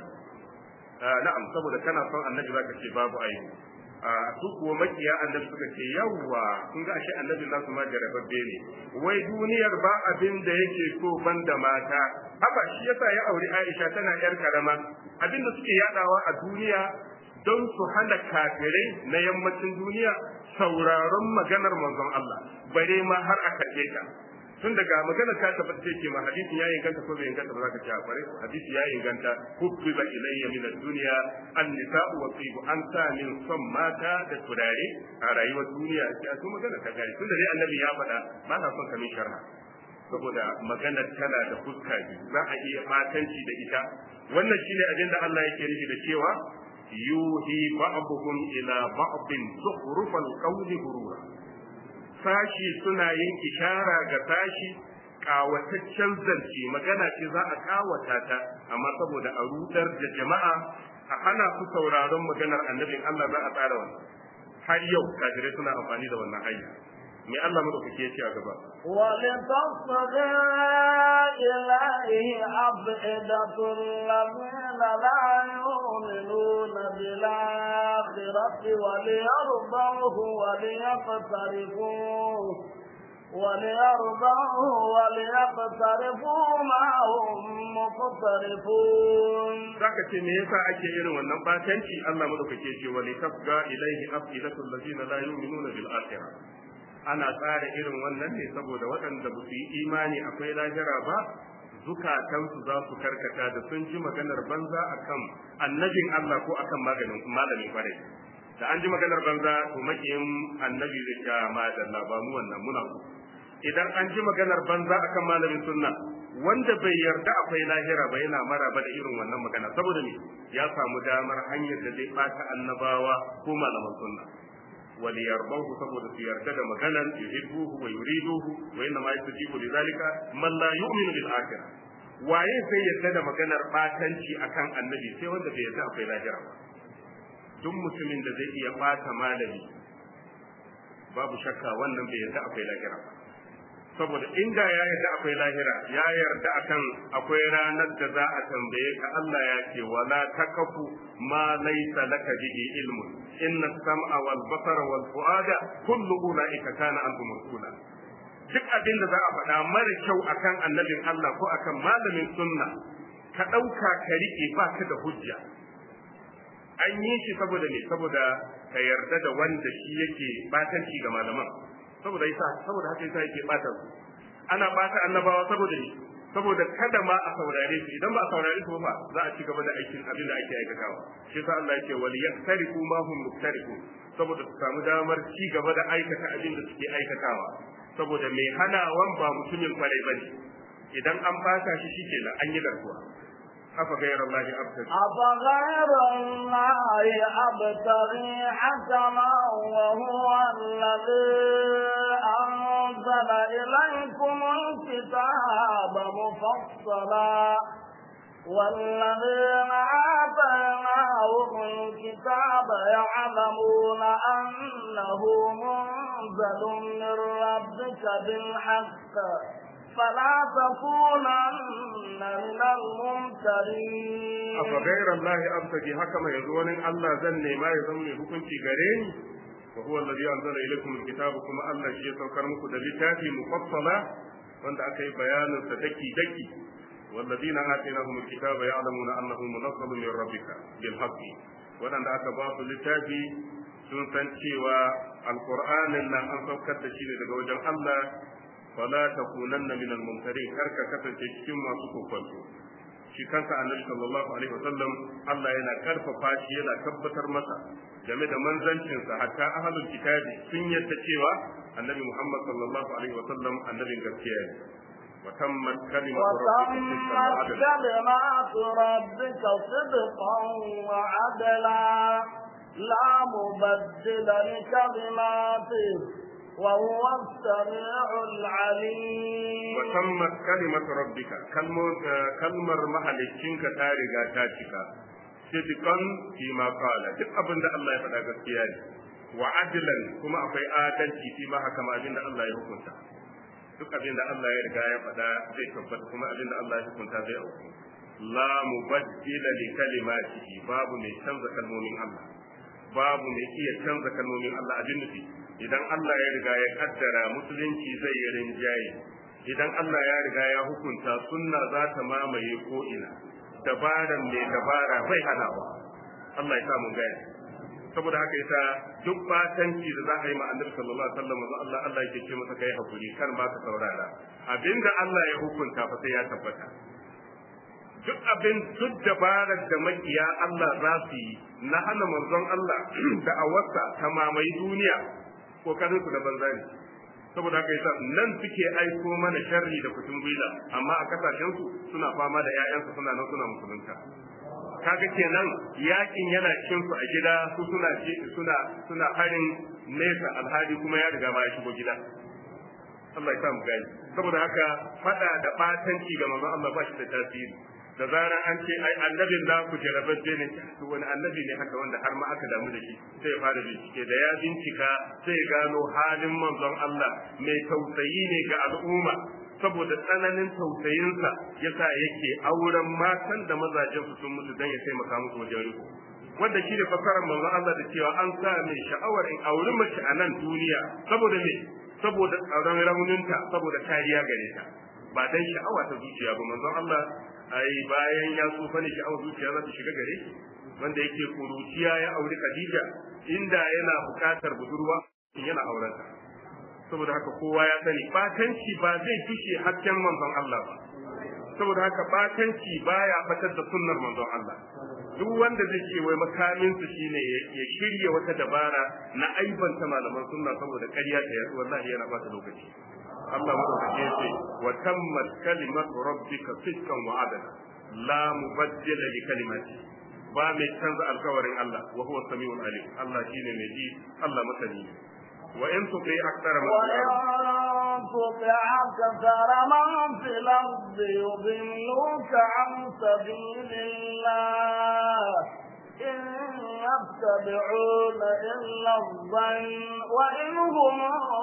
na'am saboda kana son annabi zaka ce babu aibu su kuwa makiya annabi suka ce yawwa kun ga ashe annabi za su ma jarababbe ne wai duniyar ba abin da yake so banda mata haka shi yasa ya auri Aisha tana yar karama abin da suke yadawa a duniya don su hana kafirai na yammacin duniya sauraron maganar manzon Allah bare ma har a karbe ta tun daga magana ta tabbata ce ma hadisi ya inganta ko bai inganta ba za ka ci a kware hadisi ya inganta hubbiba ilayya min ad-dunya an-nisa'u wa tibu an sa min son mata da turare a rayuwar duniya ya to magana ta gari tun da dai annabi ya faɗa ba na son kamin sharha saboda maganar tana da fuska biyu za a iya fatanci da ita wannan shine abin da Allah yake nufi da cewa yuhi ba'duhum ila ba'din zukhrufal qawli gurura sashi suna yin ishara ga sashi kawataccen zance magana ce za a kawata ta amma saboda a rudar da jama'a a hana su sauraron maganar annabin Allah za a tsara wannan har yau kafirai suna amfani da wannan hanya me Allah madaukake ya ce a gaba ولتصغى إليه أفئدة الذين لا يؤمنون بالآخرة وليرضوه وليقترفوه وليرضوه وليقترفوا ما هم مقترفون zaka ce me yasa ake irin wannan batanci Allah madaukake ce wa litafga ilaihi afidatul ladina la yu'minuna bil akhirah ana tsara irin wannan ne saboda waɗanda ba su yi imani akwai lahira ba zukatansu za su karkata da sun ji maganar banza akan annabin Allah ko akan maganin malamin kwarai da an ji maganar banza to makiyin annabi zai ga madalla ba mu wannan muna ku idan an ji maganar banza akan malamin sunna wanda bai yarda akwai lahira ba yana maraba da irin wannan magana saboda me ya samu damar hanyar da zai bata annabawa ko malaman sunna وليرضوه saboda su yarda da maganan yuhibbuhu wa yuriduhu wa inna ma yastajibu lidhalika man la yu'minu bil akhirah waye sai yarda da maganar batanci akan annabi sai wanda bai yarda akwai lahira ba duk mutumin da zai iya bata malami babu shakka wannan bai yarda akwai lahira ba saboda inda ya yarda akwai lahira ya yarda akan akwai ranar da za a tambaye ka Allah ya ce wala takafu ma laysa laka bihi ilmun inna sam'a wal basara wal fuada kullu ulaika kana anhu mas'ula duk abin da za a faɗa mara kyau akan annabin Allah ko akan malamin sunna ka ɗauka ka riƙe ba ka da hujja an yi shi saboda ne saboda ka yarda da wanda shi yake batanci ga malaman saboda yasa saboda haka yasa yake bata su ana bata annabawa saboda ne saboda kada ma a saurare su idan ba a saurare su ba za a ci gaba da aikin abin da ake aikatawa shi yasa Allah yake wal yaktariku ma hum muktariku saboda su samu damar ci gaba da aikata abin da suke aikatawa saboda mai hanawan ba mutumin kwarai bane idan an bata shi shikenan an yi garkuwa أفغير الله أبتغي أفغير الله أبتغي حكما وهو الذي أنزل إليكم الكتاب مفصلا والذين آتيناهم الكتاب يعلمون أنه منزل من ربك بالحق فلا تكونن من الممترين أفغير الله أبتغي حكما يزون الله زن ما يزون حكم غرين وهو الذي أنزل إليكم الكتاب كما الله شيء سوكر مكو دلتاتي مفصلة وانت أكي بيان ستكي دكي والذين آتيناهم الكتاب يعلمون أنه منزل من ربك بالحق وأن أكا باطل لتاتي sun san cewa alqur'anin nan an saukar da shi ne daga wajen Allah fala takunanna min al-mumtarin karka kasance cikin masu kokonto shi kanka annabi sallallahu alaihi wasallam Allah yana karfafa shi yana tabbatar masa game da manzancinsa hatta ahlul kitabi sun yadda cewa annabi Muhammad sallallahu alaihi wasallam annabin gaskiya ne وتمت كلمة وتمت كلمات ربك صدقا وعدلا لا مبدل لكلماته وهو السميع العليم وتمت كلمة ربك كلمة كلمة محلكينك تاريغا تاتيكا صدقا فيما قال duk abin da Allah ya faɗa gaskiya ne wa adlan kuma akwai adalci fi ma haka ma abin da Allah ya hukunta duk abin da Allah ya riga ya faɗa zai tabbata kuma abin da Allah ya hukunta zai auku la mubaddila li kalimatihi babu mai canza kalmomin Allah babu mai iya canza kalmomin Allah abin nufi idan Allah ya riga ya kaddara musulunci zai yi rinjaye idan Allah ya riga ya hukunta sunna za ta mamaye ko ina dabaran mai dabara bai hanawa Allah ya samu gani saboda haka ita duk batanci da za a yi ma annabi sallallahu alaihi wasallam Allah Allah yake ce masa kai hakuri kan ba ka saurara abinda Allah ya hukunta fa sai ya tabbata duk abin duk dabarar da makiya Allah za su yi na hana manzon Allah da awarsa ta mamaye duniya kokarin su da banza ne saboda haka yasa nan suke aiko mana sharri da kutun gwila amma a kasashen su suna fama da ƴaƴansu suna nan suna musulunta kaga kenan yakin yana cikin su a gida su suna suna suna harin nesa alhali kuma ya riga ba ya shigo gida Allah ya sa mu gani saboda haka fada da batanci ga manzon Allah ba shi da tasiri da zarar an ce ai annabin na ku jarababbe ne to wani annabi ne haka wanda har ma aka damu da shi sai ya fara bincike da ya bincika sai ya gano halin manzon Allah mai tausayi ne ga al'umma saboda tsananin tausayinsa yasa yake auren matan da mazajen su sun mutu dan ya taimaka musu wajen riko wanda shi ne fasarar manzon Allah da cewa an sa mai sha'awar in auri mace a nan duniya saboda me saboda tsaron rauninta saboda kariya gare ta ba dan sha'awa ta zuciya ba manzon Allah ai bayan ya tsufa ne sha'awar zuciya za ta shiga gare shi wanda yake kuruciya ya auri Khadija inda yana bukatar budurwa in yana aurenta saboda haka kowa ya sani batanci ba zai tushe hasken manzon Allah ba saboda haka batanci baya fatar da sunnar manzon Allah duk wanda zai ce wai makamin su shine ya shirya wata dabara na aibanta malaman sunna saboda ƙarya ta yasu wallahi yana bata lokaci Allah madaukake ce wa tammat kalimatu rabbika sidqan wa adala la mubaddila li kalimati ba mai canza alkawarin Allah wa huwa samiul alim Allah shine mai ji Allah masani wa in tuqi aktsara man تطع أكثر من في الأرض يضلوك عن سبيل الله إن يتبعون إلا الظن وإن هم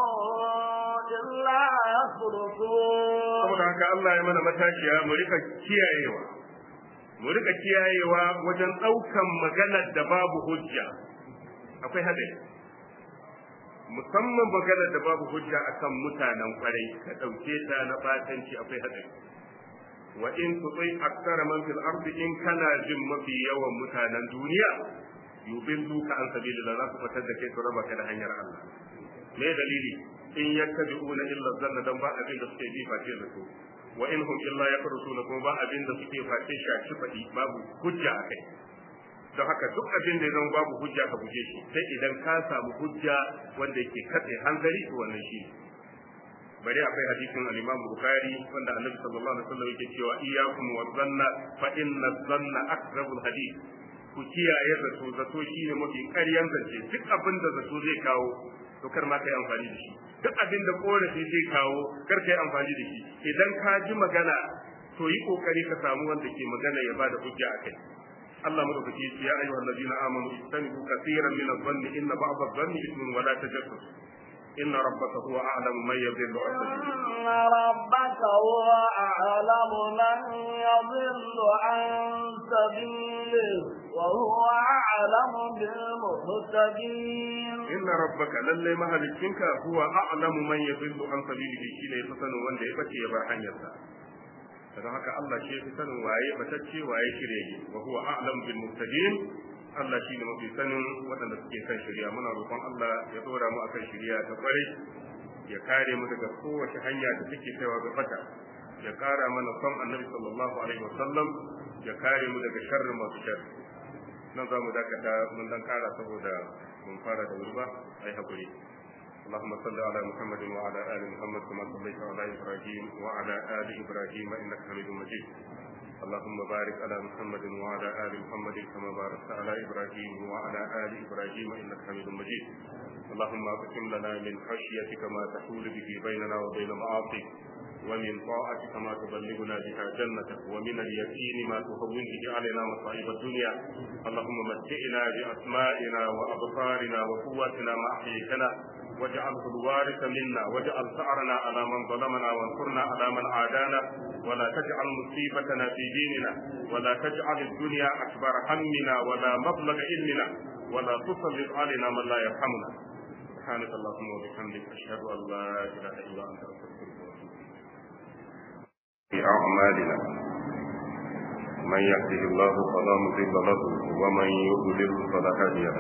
إلا يخرصون saboda haka Allah ya mana matashiya mu rika kiyayewa mu rika kiyayewa wajen ɗaukan maganar da babu hujja akwai hadari musamman maganar da babu hujja akan mutanen kwarai ka ɗauke ta na batanci akwai hadari wa in tutai aksara man fil ardi in kana jin mafi yawan mutanen duniya yubilluka an sabilillah za su fitar da kai su raba ka da hanyar Allah me dalili in yattabi'una illa zanna dan ba abin da suke bi face da su wa in hum illa yakrusuna kuma ba abin da suke face shaci fadi babu hujja akai don haka duk abin da ya zama babu hujja ka guje shi sai idan ka samu hujja wanda yake katse hanzari to wannan shi bari akwai hadisin al-Imam Bukhari wanda Annabi sallallahu alaihi wasallam yake cewa iyyakum wa dhanna fa inna dhanna akzabul hadith ku kiyaye zato zato shine mafi ƙaryan zance duk abin da zato zai kawo to kar ma kai amfani da shi duk abin da korafi zai kawo kar kai amfani da shi idan ka ji magana to yi kokari ka samu wanda ke magana ya bada hujja akai Allah madaukaki ya ce ya ayyuhal ladina amanu istanibu kaseeran min adh-dhanni inna ba'd adh-dhanni ithmun wa la tajassus إن ربك هو أعلم من يضل عن سبيله إن ربك هو أعلم من يضل عن سبيله وهو أعلم بالمهتدين إن ربك للي مهلكينك هو أعلم من يضل عن سبيله شيء يفتن وان ده يبكي يبر حنيرsa don haka Allah shi fi sanin waye batacce waye shirye wa huwa a'lam bil muhtadin Allah shine mafi sanin waɗanda suke kan shari'a muna roƙon Allah ya dora mu akan shari'a ta kware ya kare mu daga kowace hanya da take kaiwa ga fata ya kara mana son annabi sallallahu alaihi wasallam ya kare mu daga sharrin masu sharri nan za mu dakata mun dan kara saboda mun fara da wuri ba ai hakuri اللهم صل على محمد وعلى ال محمد كما صليت على ابراهيم وعلى ال ابراهيم انك حميد مجيد اللهم بارك على محمد وعلى ال محمد كما باركت على ابراهيم وعلى ال ابراهيم انك حميد مجيد اللهم اقسم لنا من خشيتك ما تحول به بيننا وبين معاصيك ومن طاعتك ما تبلغنا بها جنتك ومن اليقين ما تهون به علينا مصائب الدنيا اللهم متئنا باسمائنا وابصارنا وقواتنا ما احييتنا واجعله الوارث منا واجعل ثأرنا على من ظلمنا وانصرنا على من عادانا ولا تجعل مصيبتنا في ديننا ولا تجعل الدنيا أكبر همنا ولا مبلغ علمنا ولا تسلط علينا من لا يرحمنا سبحانك اللهم وبحمدك أشهد أن لا إله إلا أنت أستغفرك في أعمالنا من يهده الله فلا مضل له ومن يضلل فلا هادي له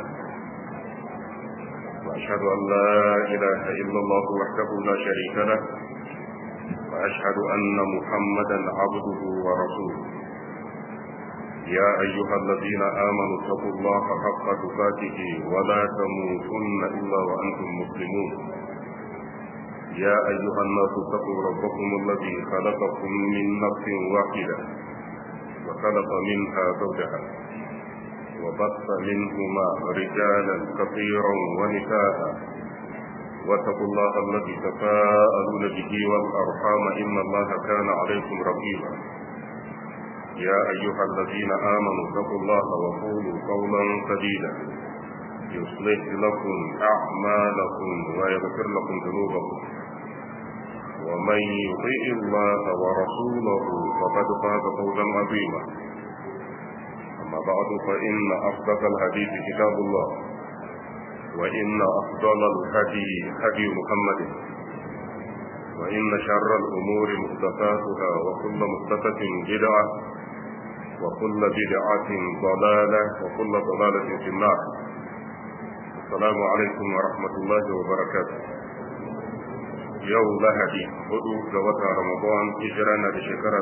وأشهد أن لا إله إلا الله وحده لا شريك له وأشهد أن محمدا عبده ورسوله يا أيها الذين آمنوا اتقوا الله حق تقاته ولا تموتن إلا وأنتم مسلمون يا أيها الناس اتقوا ربكم الذي خلقكم من نفس واحدة وخلق منها زوجها وبث منهما رجالا كثيرا ونساء واتقوا الله الذي تساءلون به والارحام ان الله كان عليكم رقيبا يا ايها الذين امنوا اتقوا الله وقولوا قولا سديدا يصلح لكم اعمالكم ويغفر لكم ذنوبكم ومن يطيع الله ورسوله فقد فاز فوزا عظيما أما بعد فإن أصدق الحديث كتاب الله وإن أفضل الهدي هدي محمد وإن شر الأمور محدثاتها وكل محدثة بدعة وكل بدعة ضلالة وكل ضلالة في النار السلام عليكم ورحمة الله وبركاته yau lahadi hudu ga watan ramadan hijira na da shekara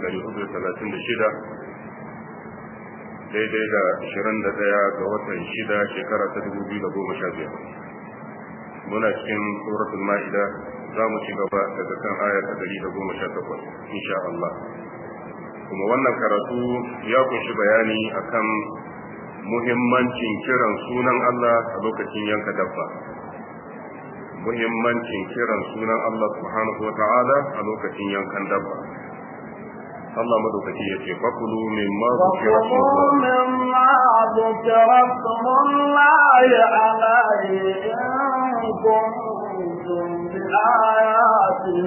1436 daidai da 21 ga watan shida shekara ta 2015 muna cikin suratul ma'ida za mu ci gaba daga kan aya ta 118 insha Allah kuma wannan karatu ya kunshi bayani akan muhimmancin kiran sunan Allah a lokacin yanka dabba muhimmancin kiran sunan Allah subhanahu wa ta'ala a lokacin yankan dabba Allah madaukaki ya ce fakulu min ma zukira وكلوا مما ذكر اسم الله عليه إن كنتم بآياته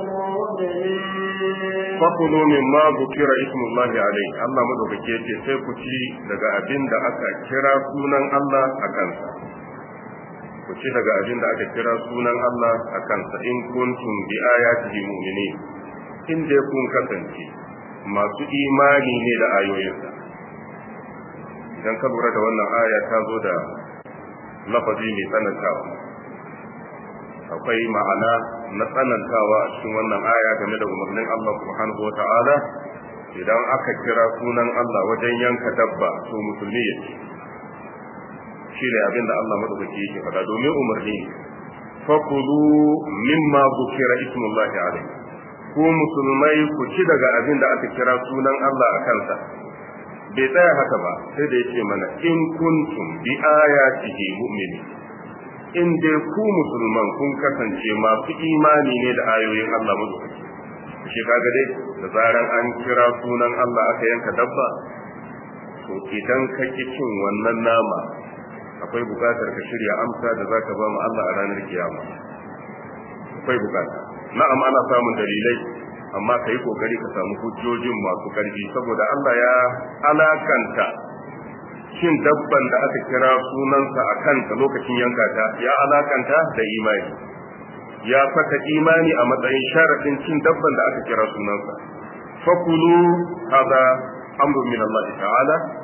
مؤمنين fakulu min ma zukira ismullahi alaihi Allah madaukaki ya ce sai ku ci daga abin da aka kira sunan Allah a kansa ku ci daga abin da aka kira sunan Allah a kansa in kuntum bi ayatihi mu'minin in dai kun kasance masu imani ne da ayoyinsa idan ka lura da wannan aya ta zo da lafazi mai tsanantawa akwai ma'ana na tsanantawa a cikin wannan aya game da umarnin Allah subhanahu wa ta'ala idan aka kira sunan Allah wajen yanka dabba to musulmi ya ce shi ne abin da Allah madaukaki yake faɗa domin umarni fakulu mimma zukira ismullahi alaihi ku musulmai ku ci daga abin da aka kira sunan Allah a kansa bai tsaya haka ba sai da yake mana in kuntum bi ayatihi mu'mini in dai ku musulman kun kasance masu imani ne da ayoyin Allah madaukaki shi kaga dai da zaran an kira sunan Allah aka yanka dabba to idan ka ki cin wannan nama akwai bukatar ka shirya amsa da zaka ba mu Allah a ranar kiyama akwai bukata na'am ana samun dalilai amma ka yi kokari ka samu hujjojin masu karfi saboda Allah ya alakanta shin dabban da aka kira sunansa a kanta lokacin yanka ta ya alakanta da imani ya saka imani a matsayin sharadin cin dabban da aka kira sunansa fakulu hada amrun min Allah ta'ala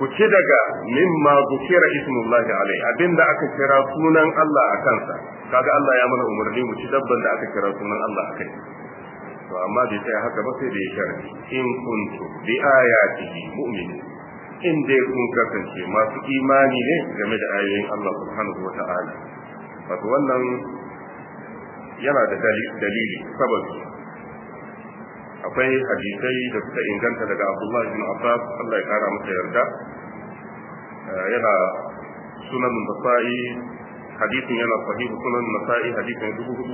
ku ci daga mimma zukira ismullahi alai abinda aka kira sunan Allah a kansa kaga Allah ya mana umarni mu ci dabban da aka kira sunan Allah a kai to amma bai sai haka ba sai da ya sharadi in kuntu bi ayatihi mu'minin in dai kun kasance masu imani ne game da ayoyin Allah subhanahu wata'ala wato wannan yana da dalili sababi akwai hadisai da suka inganta daga Abdullah ibn Abbas Allah ya kara masa yarda yana sunan Nasa'i hadisin yana sahihu sunan Nasa'i hadisin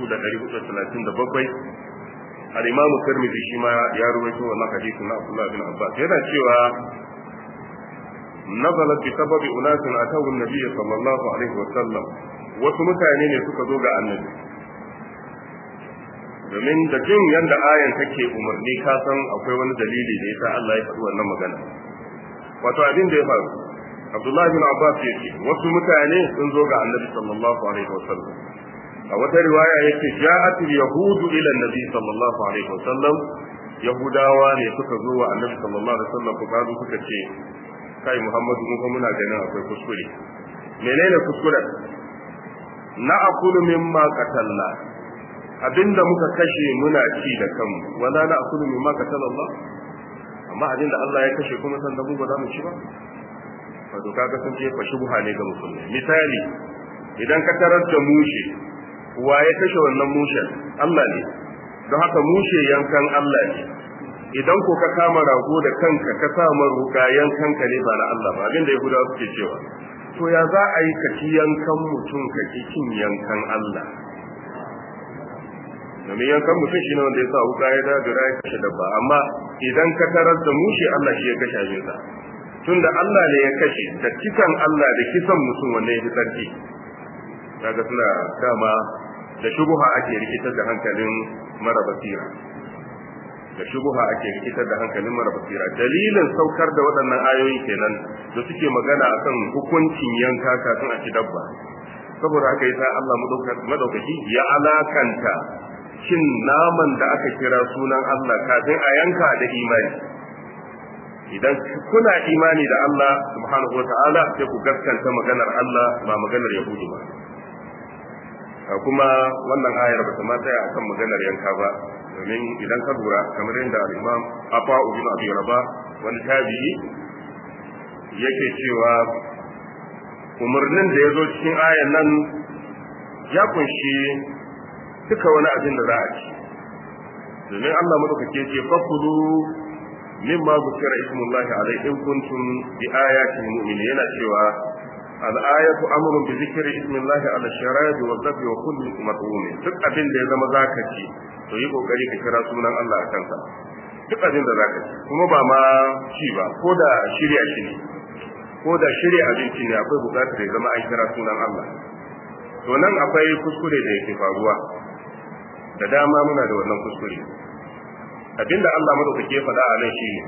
4437 al-Imam Tirmidhi shi ma ya ruwaito wannan hadisin na Abdullah ibn Abbas yana cewa nazalat bi sababi unasin atawu an-nabiy sallallahu alaihi wa sallam wasu mutane ne suka zo ga annabi domin da jin yanda ayan take umarni ka san akwai wani dalili da yasa Allah ya faɗi wannan magana wato abin da ya faru Abdullahi bin Abbas ya ce wasu mutane sun zo ga Annabi sallallahu alaihi wasallam a wata riwaya yake ja'at yahudu ila Annabi sallallahu alaihi wasallam yahudawa ne suka zo wa Annabi sallallahu alaihi wasallam ku kazo suka ce kai Muhammadu mun kuma muna ganin akwai kuskure menene kuskuren na akulu mimma qatalna abinda muka kashe muna ci da kanmu wala na akulu mimma qatalallah amma abinda Allah ya kashe kuma san da mu ba za mu ci ba wato kaga sun ce fa shubha ne ga musulmi misali idan ka tarar da mushe wa ya kashe wannan mushen Allah ne don haka mushe yankan Allah ne idan ko ka kama rago da kanka ka sa maruka yankan ka ne ba na Allah ba abinda ya gudawa suke cewa to ya za a yi ka ci yankan mutum ka ki cin yankan Allah domin yankan mutum shi ne wanda ya sa wuka ya dadura ya kashe dabba amma idan ka tarar da mushe Allah shi ya kashe abin sa tunda Allah ne ya kashe da kisan Allah da kisan mutum wanne ya fi sarki kaga suna dama da shubuha ake rikitar da hankalin mara basira da shubuha ake rikitar da hankalin mara basira dalilin saukar da waɗannan ayoyi kenan da suke magana akan hukuncin yanka kafin a ci dabba saboda haka yasa Allah madaukaki ya alakanta cin naman da aka kira sunan Allah kafin a yanka da imani idan kuna imani da Allah subhanahu wataala sai ku gaskanta maganar Allah ba maganar Yahudu ba kuma wannan ayar ba ta ma tsaya akan maganar yanka ba domin idan ka lura kamar yadda al-Imam Afa ibn Abi Rabah wani tabi'i yake cewa umarnin da ya zo cikin ayan nan ya kunshi duka wani abin da za a ci domin Allah madaukake ce fakulu mimma zukira ismullahi alaihi in kuntum bi ayatin mu'minin yana cewa al-ayatu amrun bi zikri ismillahi ala sharabi wa dhabi wa kulli mat'um duk abin da ya zama zaka ci to yi kokari ka kira sunan Allah a kansa duk abin da zaka ci kuma ba ma ci ba ko da shirya shi ne ko da shirya abinci ne akwai bukatar ya zama an kira sunan Allah to nan akwai kuskure da yake faruwa da dama muna da wannan kuskure abinda Allah madaukake ya faɗa a nan shine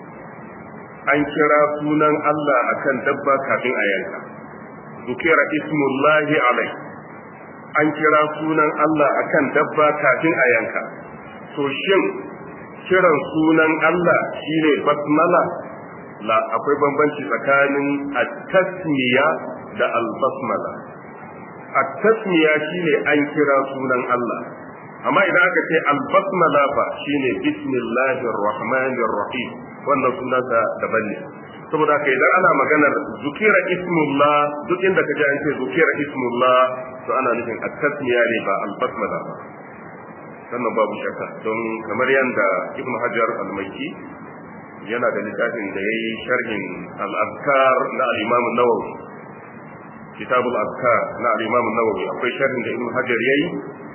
an kira sunan Allah akan dabba kafin a yanka dukira ismullahi alai an kira sunan Allah akan dabba kafin a yanka to shin kiran sunan Allah shine basmala la akwai bambanci tsakanin at-tasmiya da al-basmala at-tasmiya shine an kira sunan Allah amma idan aka ce al-basmala fa shine bismillahir rahmanir rahim wannan sunansa daban ne saboda haka idan ana maganar zukira ismullah duk inda kaje an ce zukira ismullah to ana nufin at-tasmiya ne ba al-basmala ba sannan babu shakka don kamar yanda ibnu hajar al-maiki yana da littafin da yayi sharhin al-azkar na al-imam an-nawawi kitab al-azkar na al-imam an-nawawi akwai sharhin da ibnu hajar yayi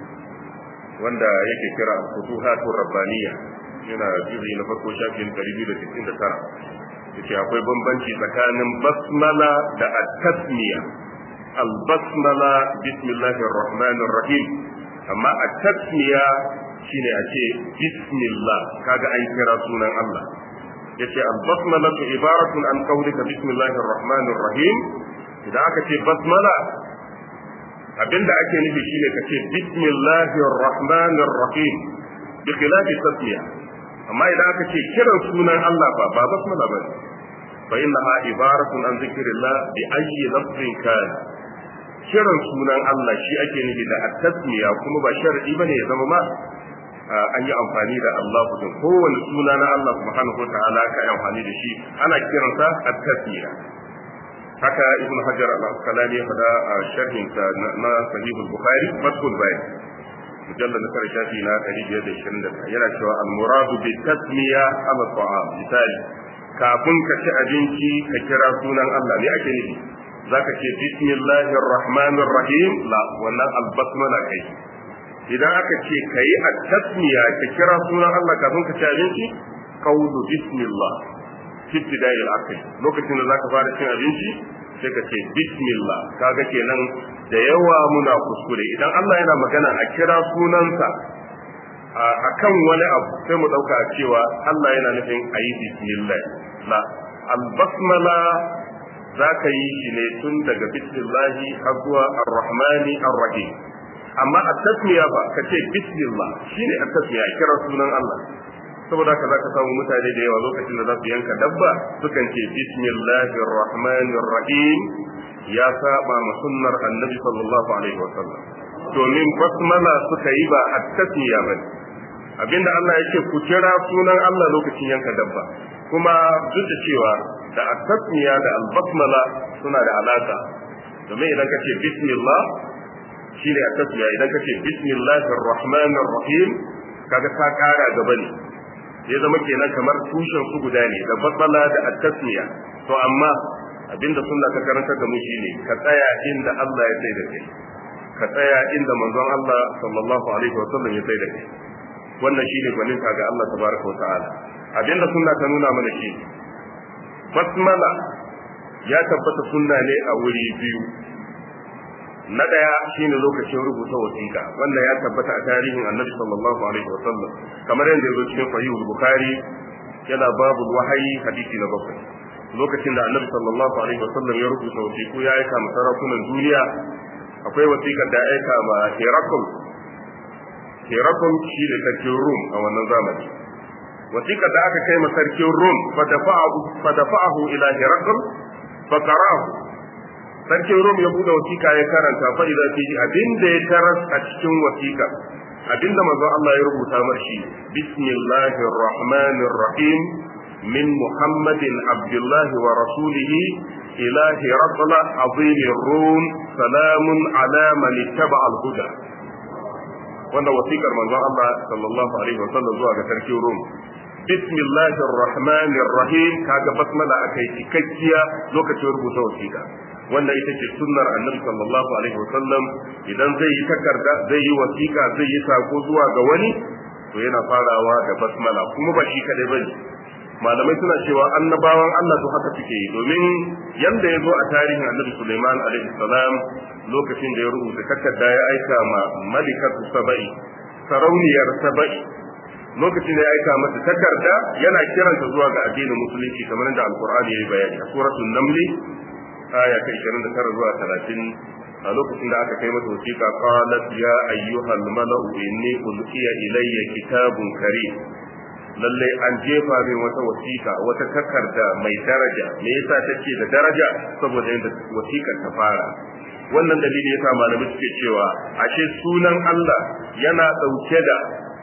wanda yake kira futuhatur rabbaniyya yana juzi na farko shafin 269 yace akwai bambanci tsakanin basmala da at-tasmiya al-basmala bismillahir rahmanir rahim amma at-tasmiya shine a ce bismillah kaga an kira sunan Allah yace al-basmala ibaratun an qawlika bismillahir rahmanir rahim idan aka ce basmala abinda ake nufi shine kace bismillahir rahmanir rahim bi khilafi tasmiya amma idan aka ce kiran sunan Allah ba ba basmala ba fa innaha ibaratun an zikrillah bi ayyi lafzin kana kiran sunan Allah shi ake nufi da at-tasmiya kuma ba shar'i bane ya zama ma an yi amfani da Allah din kowane suna na Allah subhanahu wa ta'ala ka yi amfani da shi ana kiransa at-tasmiya haka ibn hajar al-asqalani ya fada a sharhin sa na sahih al-bukhari fathul bayan mujallad na karshe shafi na 521 yana cewa al-muradu bi tasmiya ala ta'am misali kafin ka ci abinci ka kira sunan Allah ne ake nufi zaka ce bismillahir rahmanir rahim la wannan al-basmala kai idan aka ce kai at-tasmiya ka kira sunan Allah kafin ka ci abinci qawlu bismillah ibtida'i al-akl lokacin da zaka fara cin abinci sai ka ce bismillah kaga kenan da yawa muna kuskure idan Allah yana magana a kira sunansa akan wani abu sai mu dauka cewa Allah yana nufin ayi bismillah la al-basmala zaka yi shi ne tun daga bismillah har zuwa ar-rahmani ar-rahim amma at-tasmiya ba ka ce bismillah shine at-tasmiya kira sunan Allah saboda haka zaka samu mutane da yawa lokacin da za su yanka dabba sukan ce bismillahir rahmanir rahim ya saba ma sunnar annabi sallallahu alaihi wa sallam domin basmala suka yi ba at-tasmiya ba abinda Allah yake ku kira sunan Allah lokacin yanka dabba kuma duk da cewa da at-tasmiya da al-basmala suna da alaka domin idan ka ce bismillah shine at-tasmiya idan ka ce bismillahir rahmanir rahim kaga ka kara gaba ne ya zama kenan kamar tushen su guda ne da batsala da at-tasmiya to amma abinda sunna ka karanta da mu shine ka tsaya inda Allah ya sai da kai ka tsaya inda manzon Allah sallallahu alaihi wasallam ya sai da kai wannan shine gwanin ga Allah tabaraka wa ta'ala abinda sunna ta nuna mana shi basmala ya tabbata sunna ne a wuri biyu na daya shine lokacin rubuta wasiƙa wanda ya tabbata a tarihin annabi sallallahu alaihi wa sallam kamar yadda yazo cikin sahihul bukhari yana babu wahayi hadisi na bakwai lokacin da annabi sallallahu alaihi wa sallam ya rubuta wasiƙu ya aika ma sarakunan duniya akwai wasiƙar da aika ma Herakl Herakl shi ne sarkin Rum a wannan zamani wasiƙar da aka kai ma sarkin Rum fa dafa'ahu fa dafa'ahu ila Herakl fa qara'ahu sarkin rom ya buɗe wasiƙa ya karanta fa idza fi abin da ya taras a cikin wasiƙa abin da manzon Allah ya rubuta mar shi bismillahir rahmanir rahim min muhammadin abdullahi wa rasulihi ila hirqala azim rum salamun ala man ittaba al huda wannan wasiƙar manzon Allah sallallahu alaihi wa sallam zuwa ga sarkin rom bismillahir rahmanir rahim kaga basmala akai cikakkiya lokacin rubuta wasiƙa wanda ita ce sunnar annabi sallallahu alaihi wasallam idan zai yi takarda zai yi wasiƙa zai yi sako zuwa ga wani to yana farawa da basmala kuma ba shi kadai bane malamai suna cewa annabawan Allah to haka suke yi domin yanda ya zo a tarihin annabi Sulaiman alaihi salam lokacin da ya rubuta takarda ya aika ma malikatu saba'i sarauniyar saba'i lokacin da ya aika mata takarda yana kiranta zuwa ga addinin musulunci kamar da alqur'ani ya yi bayani a suratul namli aya ta 29 zuwa 30 a lokacin da aka kai mata wasiƙa qalat ya ayyuhal mala'u inni ulqiya ilayya kitabun karim lalle an jefa min wata wasiƙa wata takarda mai daraja me yasa take da daraja saboda yadda wasiƙar ta fara wannan dalili yasa malamai suke cewa ashe sunan Allah yana dauke da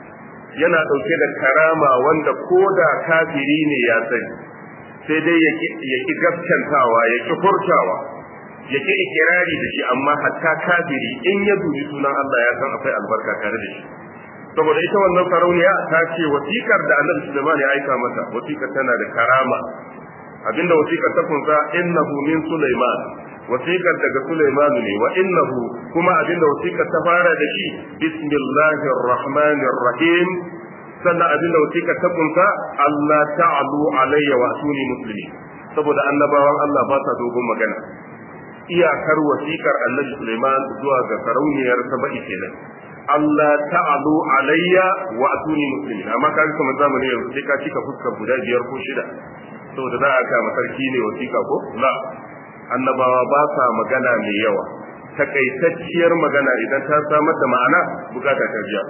yana dauke da karama wanda koda kafiri ne ya sani sai dai ya ki gaskantawa ya ki furtawa ya ki ikirari da shi amma hatta kafiri in ya dubi sunan Allah ya san akwai albarka tare da shi saboda ita wannan sarauniya ta ce wasikar da Annabi Sulaiman ya aika mata wasikar tana da karama abinda wasikar ta kunsa innahu min Sulaiman wasikar daga Sulaiman ne wa innahu kuma abinda wasikar ta fara da shi bismillahir rahmanir rahim sannan abin da wasiƙa ta kunsa Allah ta'alu alayya wa suni muslimi saboda annabawan Allah ba sa dogon magana iyakar wasiƙar annabi Sulaiman zuwa ga sarauniyar Saba'i kenan Allah ta'alu alayya wa suni muslimi amma kaga kamar zamanin yanzu sai ka cika fuskar guda biyar ko shida saboda za a kama sarki ne wasiƙa ko la annabawa ba sa magana mai yawa takaitacciyar magana idan ta samar da ma'ana bukata ta biya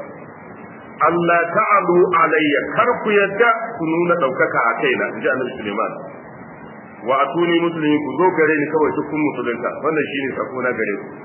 Allah ta'alu alayya kar ku yadda ku nuna ɗaukaka a kaina in ji annabi Suleiman wa atuni muslimin ku zo gare ni kawai duk kun musulunta wannan shine sako na gare ku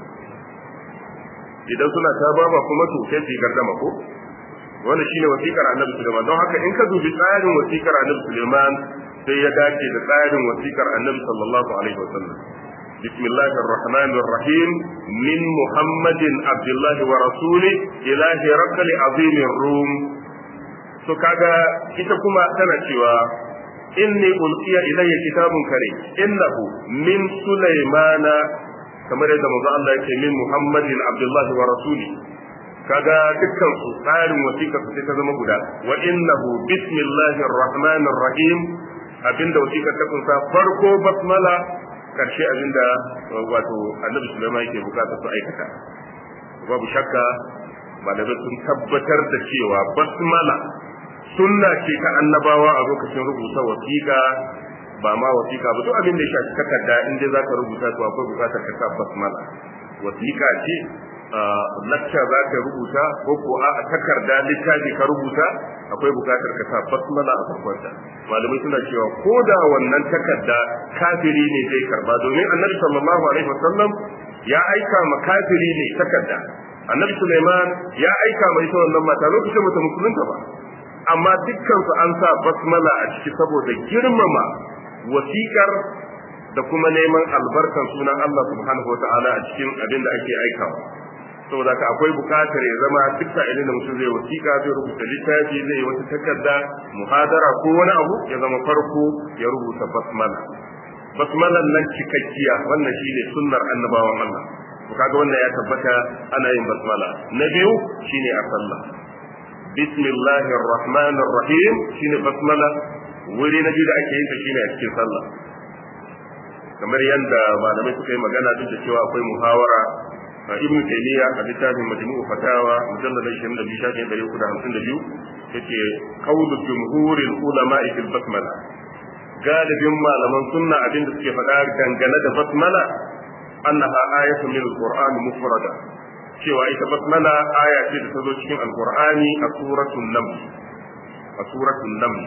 idan suna ta baba kuma to sai su gardama ko wannan shine wasiƙar annabi Sulaiman don haka in ka dubi tsarin wasiƙar annabi Sulaiman sai ya dace da tsarin wasiƙar annabi sallallahu alaihi wasallam بسم الله الرحمن الرحيم من محمد عبد الله ورسوله إلى هرقل عظيم الروم to kaga ita kuma tana cewa inni ulqiya ilayya kitabun karim innahu min sulaymana kamar yadda manzo Allah yake min muhammadin abdullahi wa rasuli kaga dukkan su tsarin wasiƙa su ta zama guda wa innahu bismillahir rahmanir rahim abinda wasiƙar ta kunsa farko basmala karshe abinda wato annabi Sulaiman yake bukata su aikata babu shakka malamai sun tabbatar da cewa basmala sunna ce ta annabawa a lokacin rubuta wasiƙa ba ma wasiƙa ba duk abin da ya shafi takarda in dai zaka rubuta to akwai bukatar ka sa basmala wasiƙa ce lacca za ka rubuta ko ko a takarda littafi ka rubuta akwai bukatar ka sa basmala a farkonta malamai suna cewa ko da wannan takarda kafiri ne zai karba domin annabi sallallahu alaihi wasallam ya aika ma kafiri ne takarda annabi Sulaiman ya aika mai ita wannan mata lokacin mata musulunta ba amma dukkan su an sa basmala a ciki saboda girmama wasiƙar da kuma neman albarkan sunan Allah subhanahu wataala a cikin abin da ake aikawa saboda ka akwai bukatar ya zama duk sa'ilin da mutum zai wasiƙa zai rubuta littafi zai wata takarda muhadara ko wani abu ya zama farko ya rubuta basmala basmalan nan cikakkiya wannan shine sunnar annabawan Allah to kaga wannan ya tabbata ana yin basmala na biyu shine a sallah bismillahir rahmanir rahim shine basmala wuri na biyu da ake yin ta shine a cikin sallah kamar yadda malamai suka yi magana duk da cewa akwai muhawara ibn taymiya a littafin majmu'u fatawa mujallad 22 shafin 352 yace qawlu jumhuril ulama fil basmala galibin malaman sunna abin da suke faɗa dangane da basmala annaha ayatu min alquran mufrada cewa ita basmala aya ce da ta zo cikin alqur'ani a suratul naml a suratul naml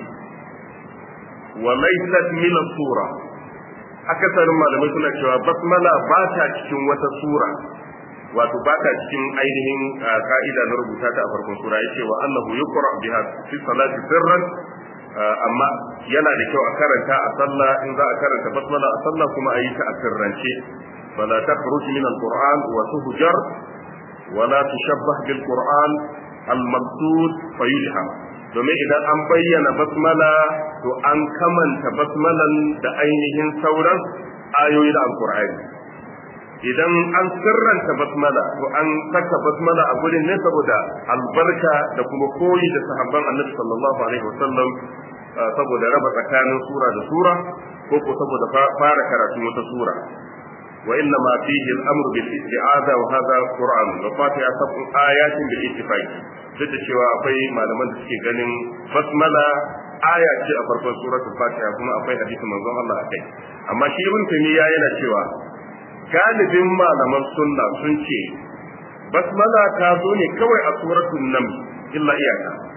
wa laysat min sura akasarin malamai suna cewa basmala ba ta cikin wata sura wato ba ta cikin ainihin ka'ida na rubuta ta a farkon sura yace wa annahu yuqra biha fi salati sirran amma yana da kyau a karanta a sallah in za a karanta basmala a sallah kuma a yi ta a sirrance fala takhruj min alquran wa tuhjar wa la tushabbah bil quran al maqsud fayulham domin idan an bayyana basmala to an kamanta basmalan da ainihin sauran ayoyi da alqur'ani idan an sirranta basmala to an saka basmala a gurin ne saboda albarka da kuma koyi da sahabban annabi sallallahu alaihi wasallam saboda raba tsakanin sura da sura ko ko saboda fara karatu wata sura wa inna ma fihi al-amru bil isti'aza wa hadha qur'an wa fatiha sab'u ayatin bil ittifaq duk da cewa akwai malaman da suke ganin basmala aya ce a farkon suratul fatiha kuma akwai hadisin manzon Allah akai amma shi ibn taymiya yana cewa galibin malaman sunna sun ce basmala ta zo ne kawai a suratul naml illa iyaka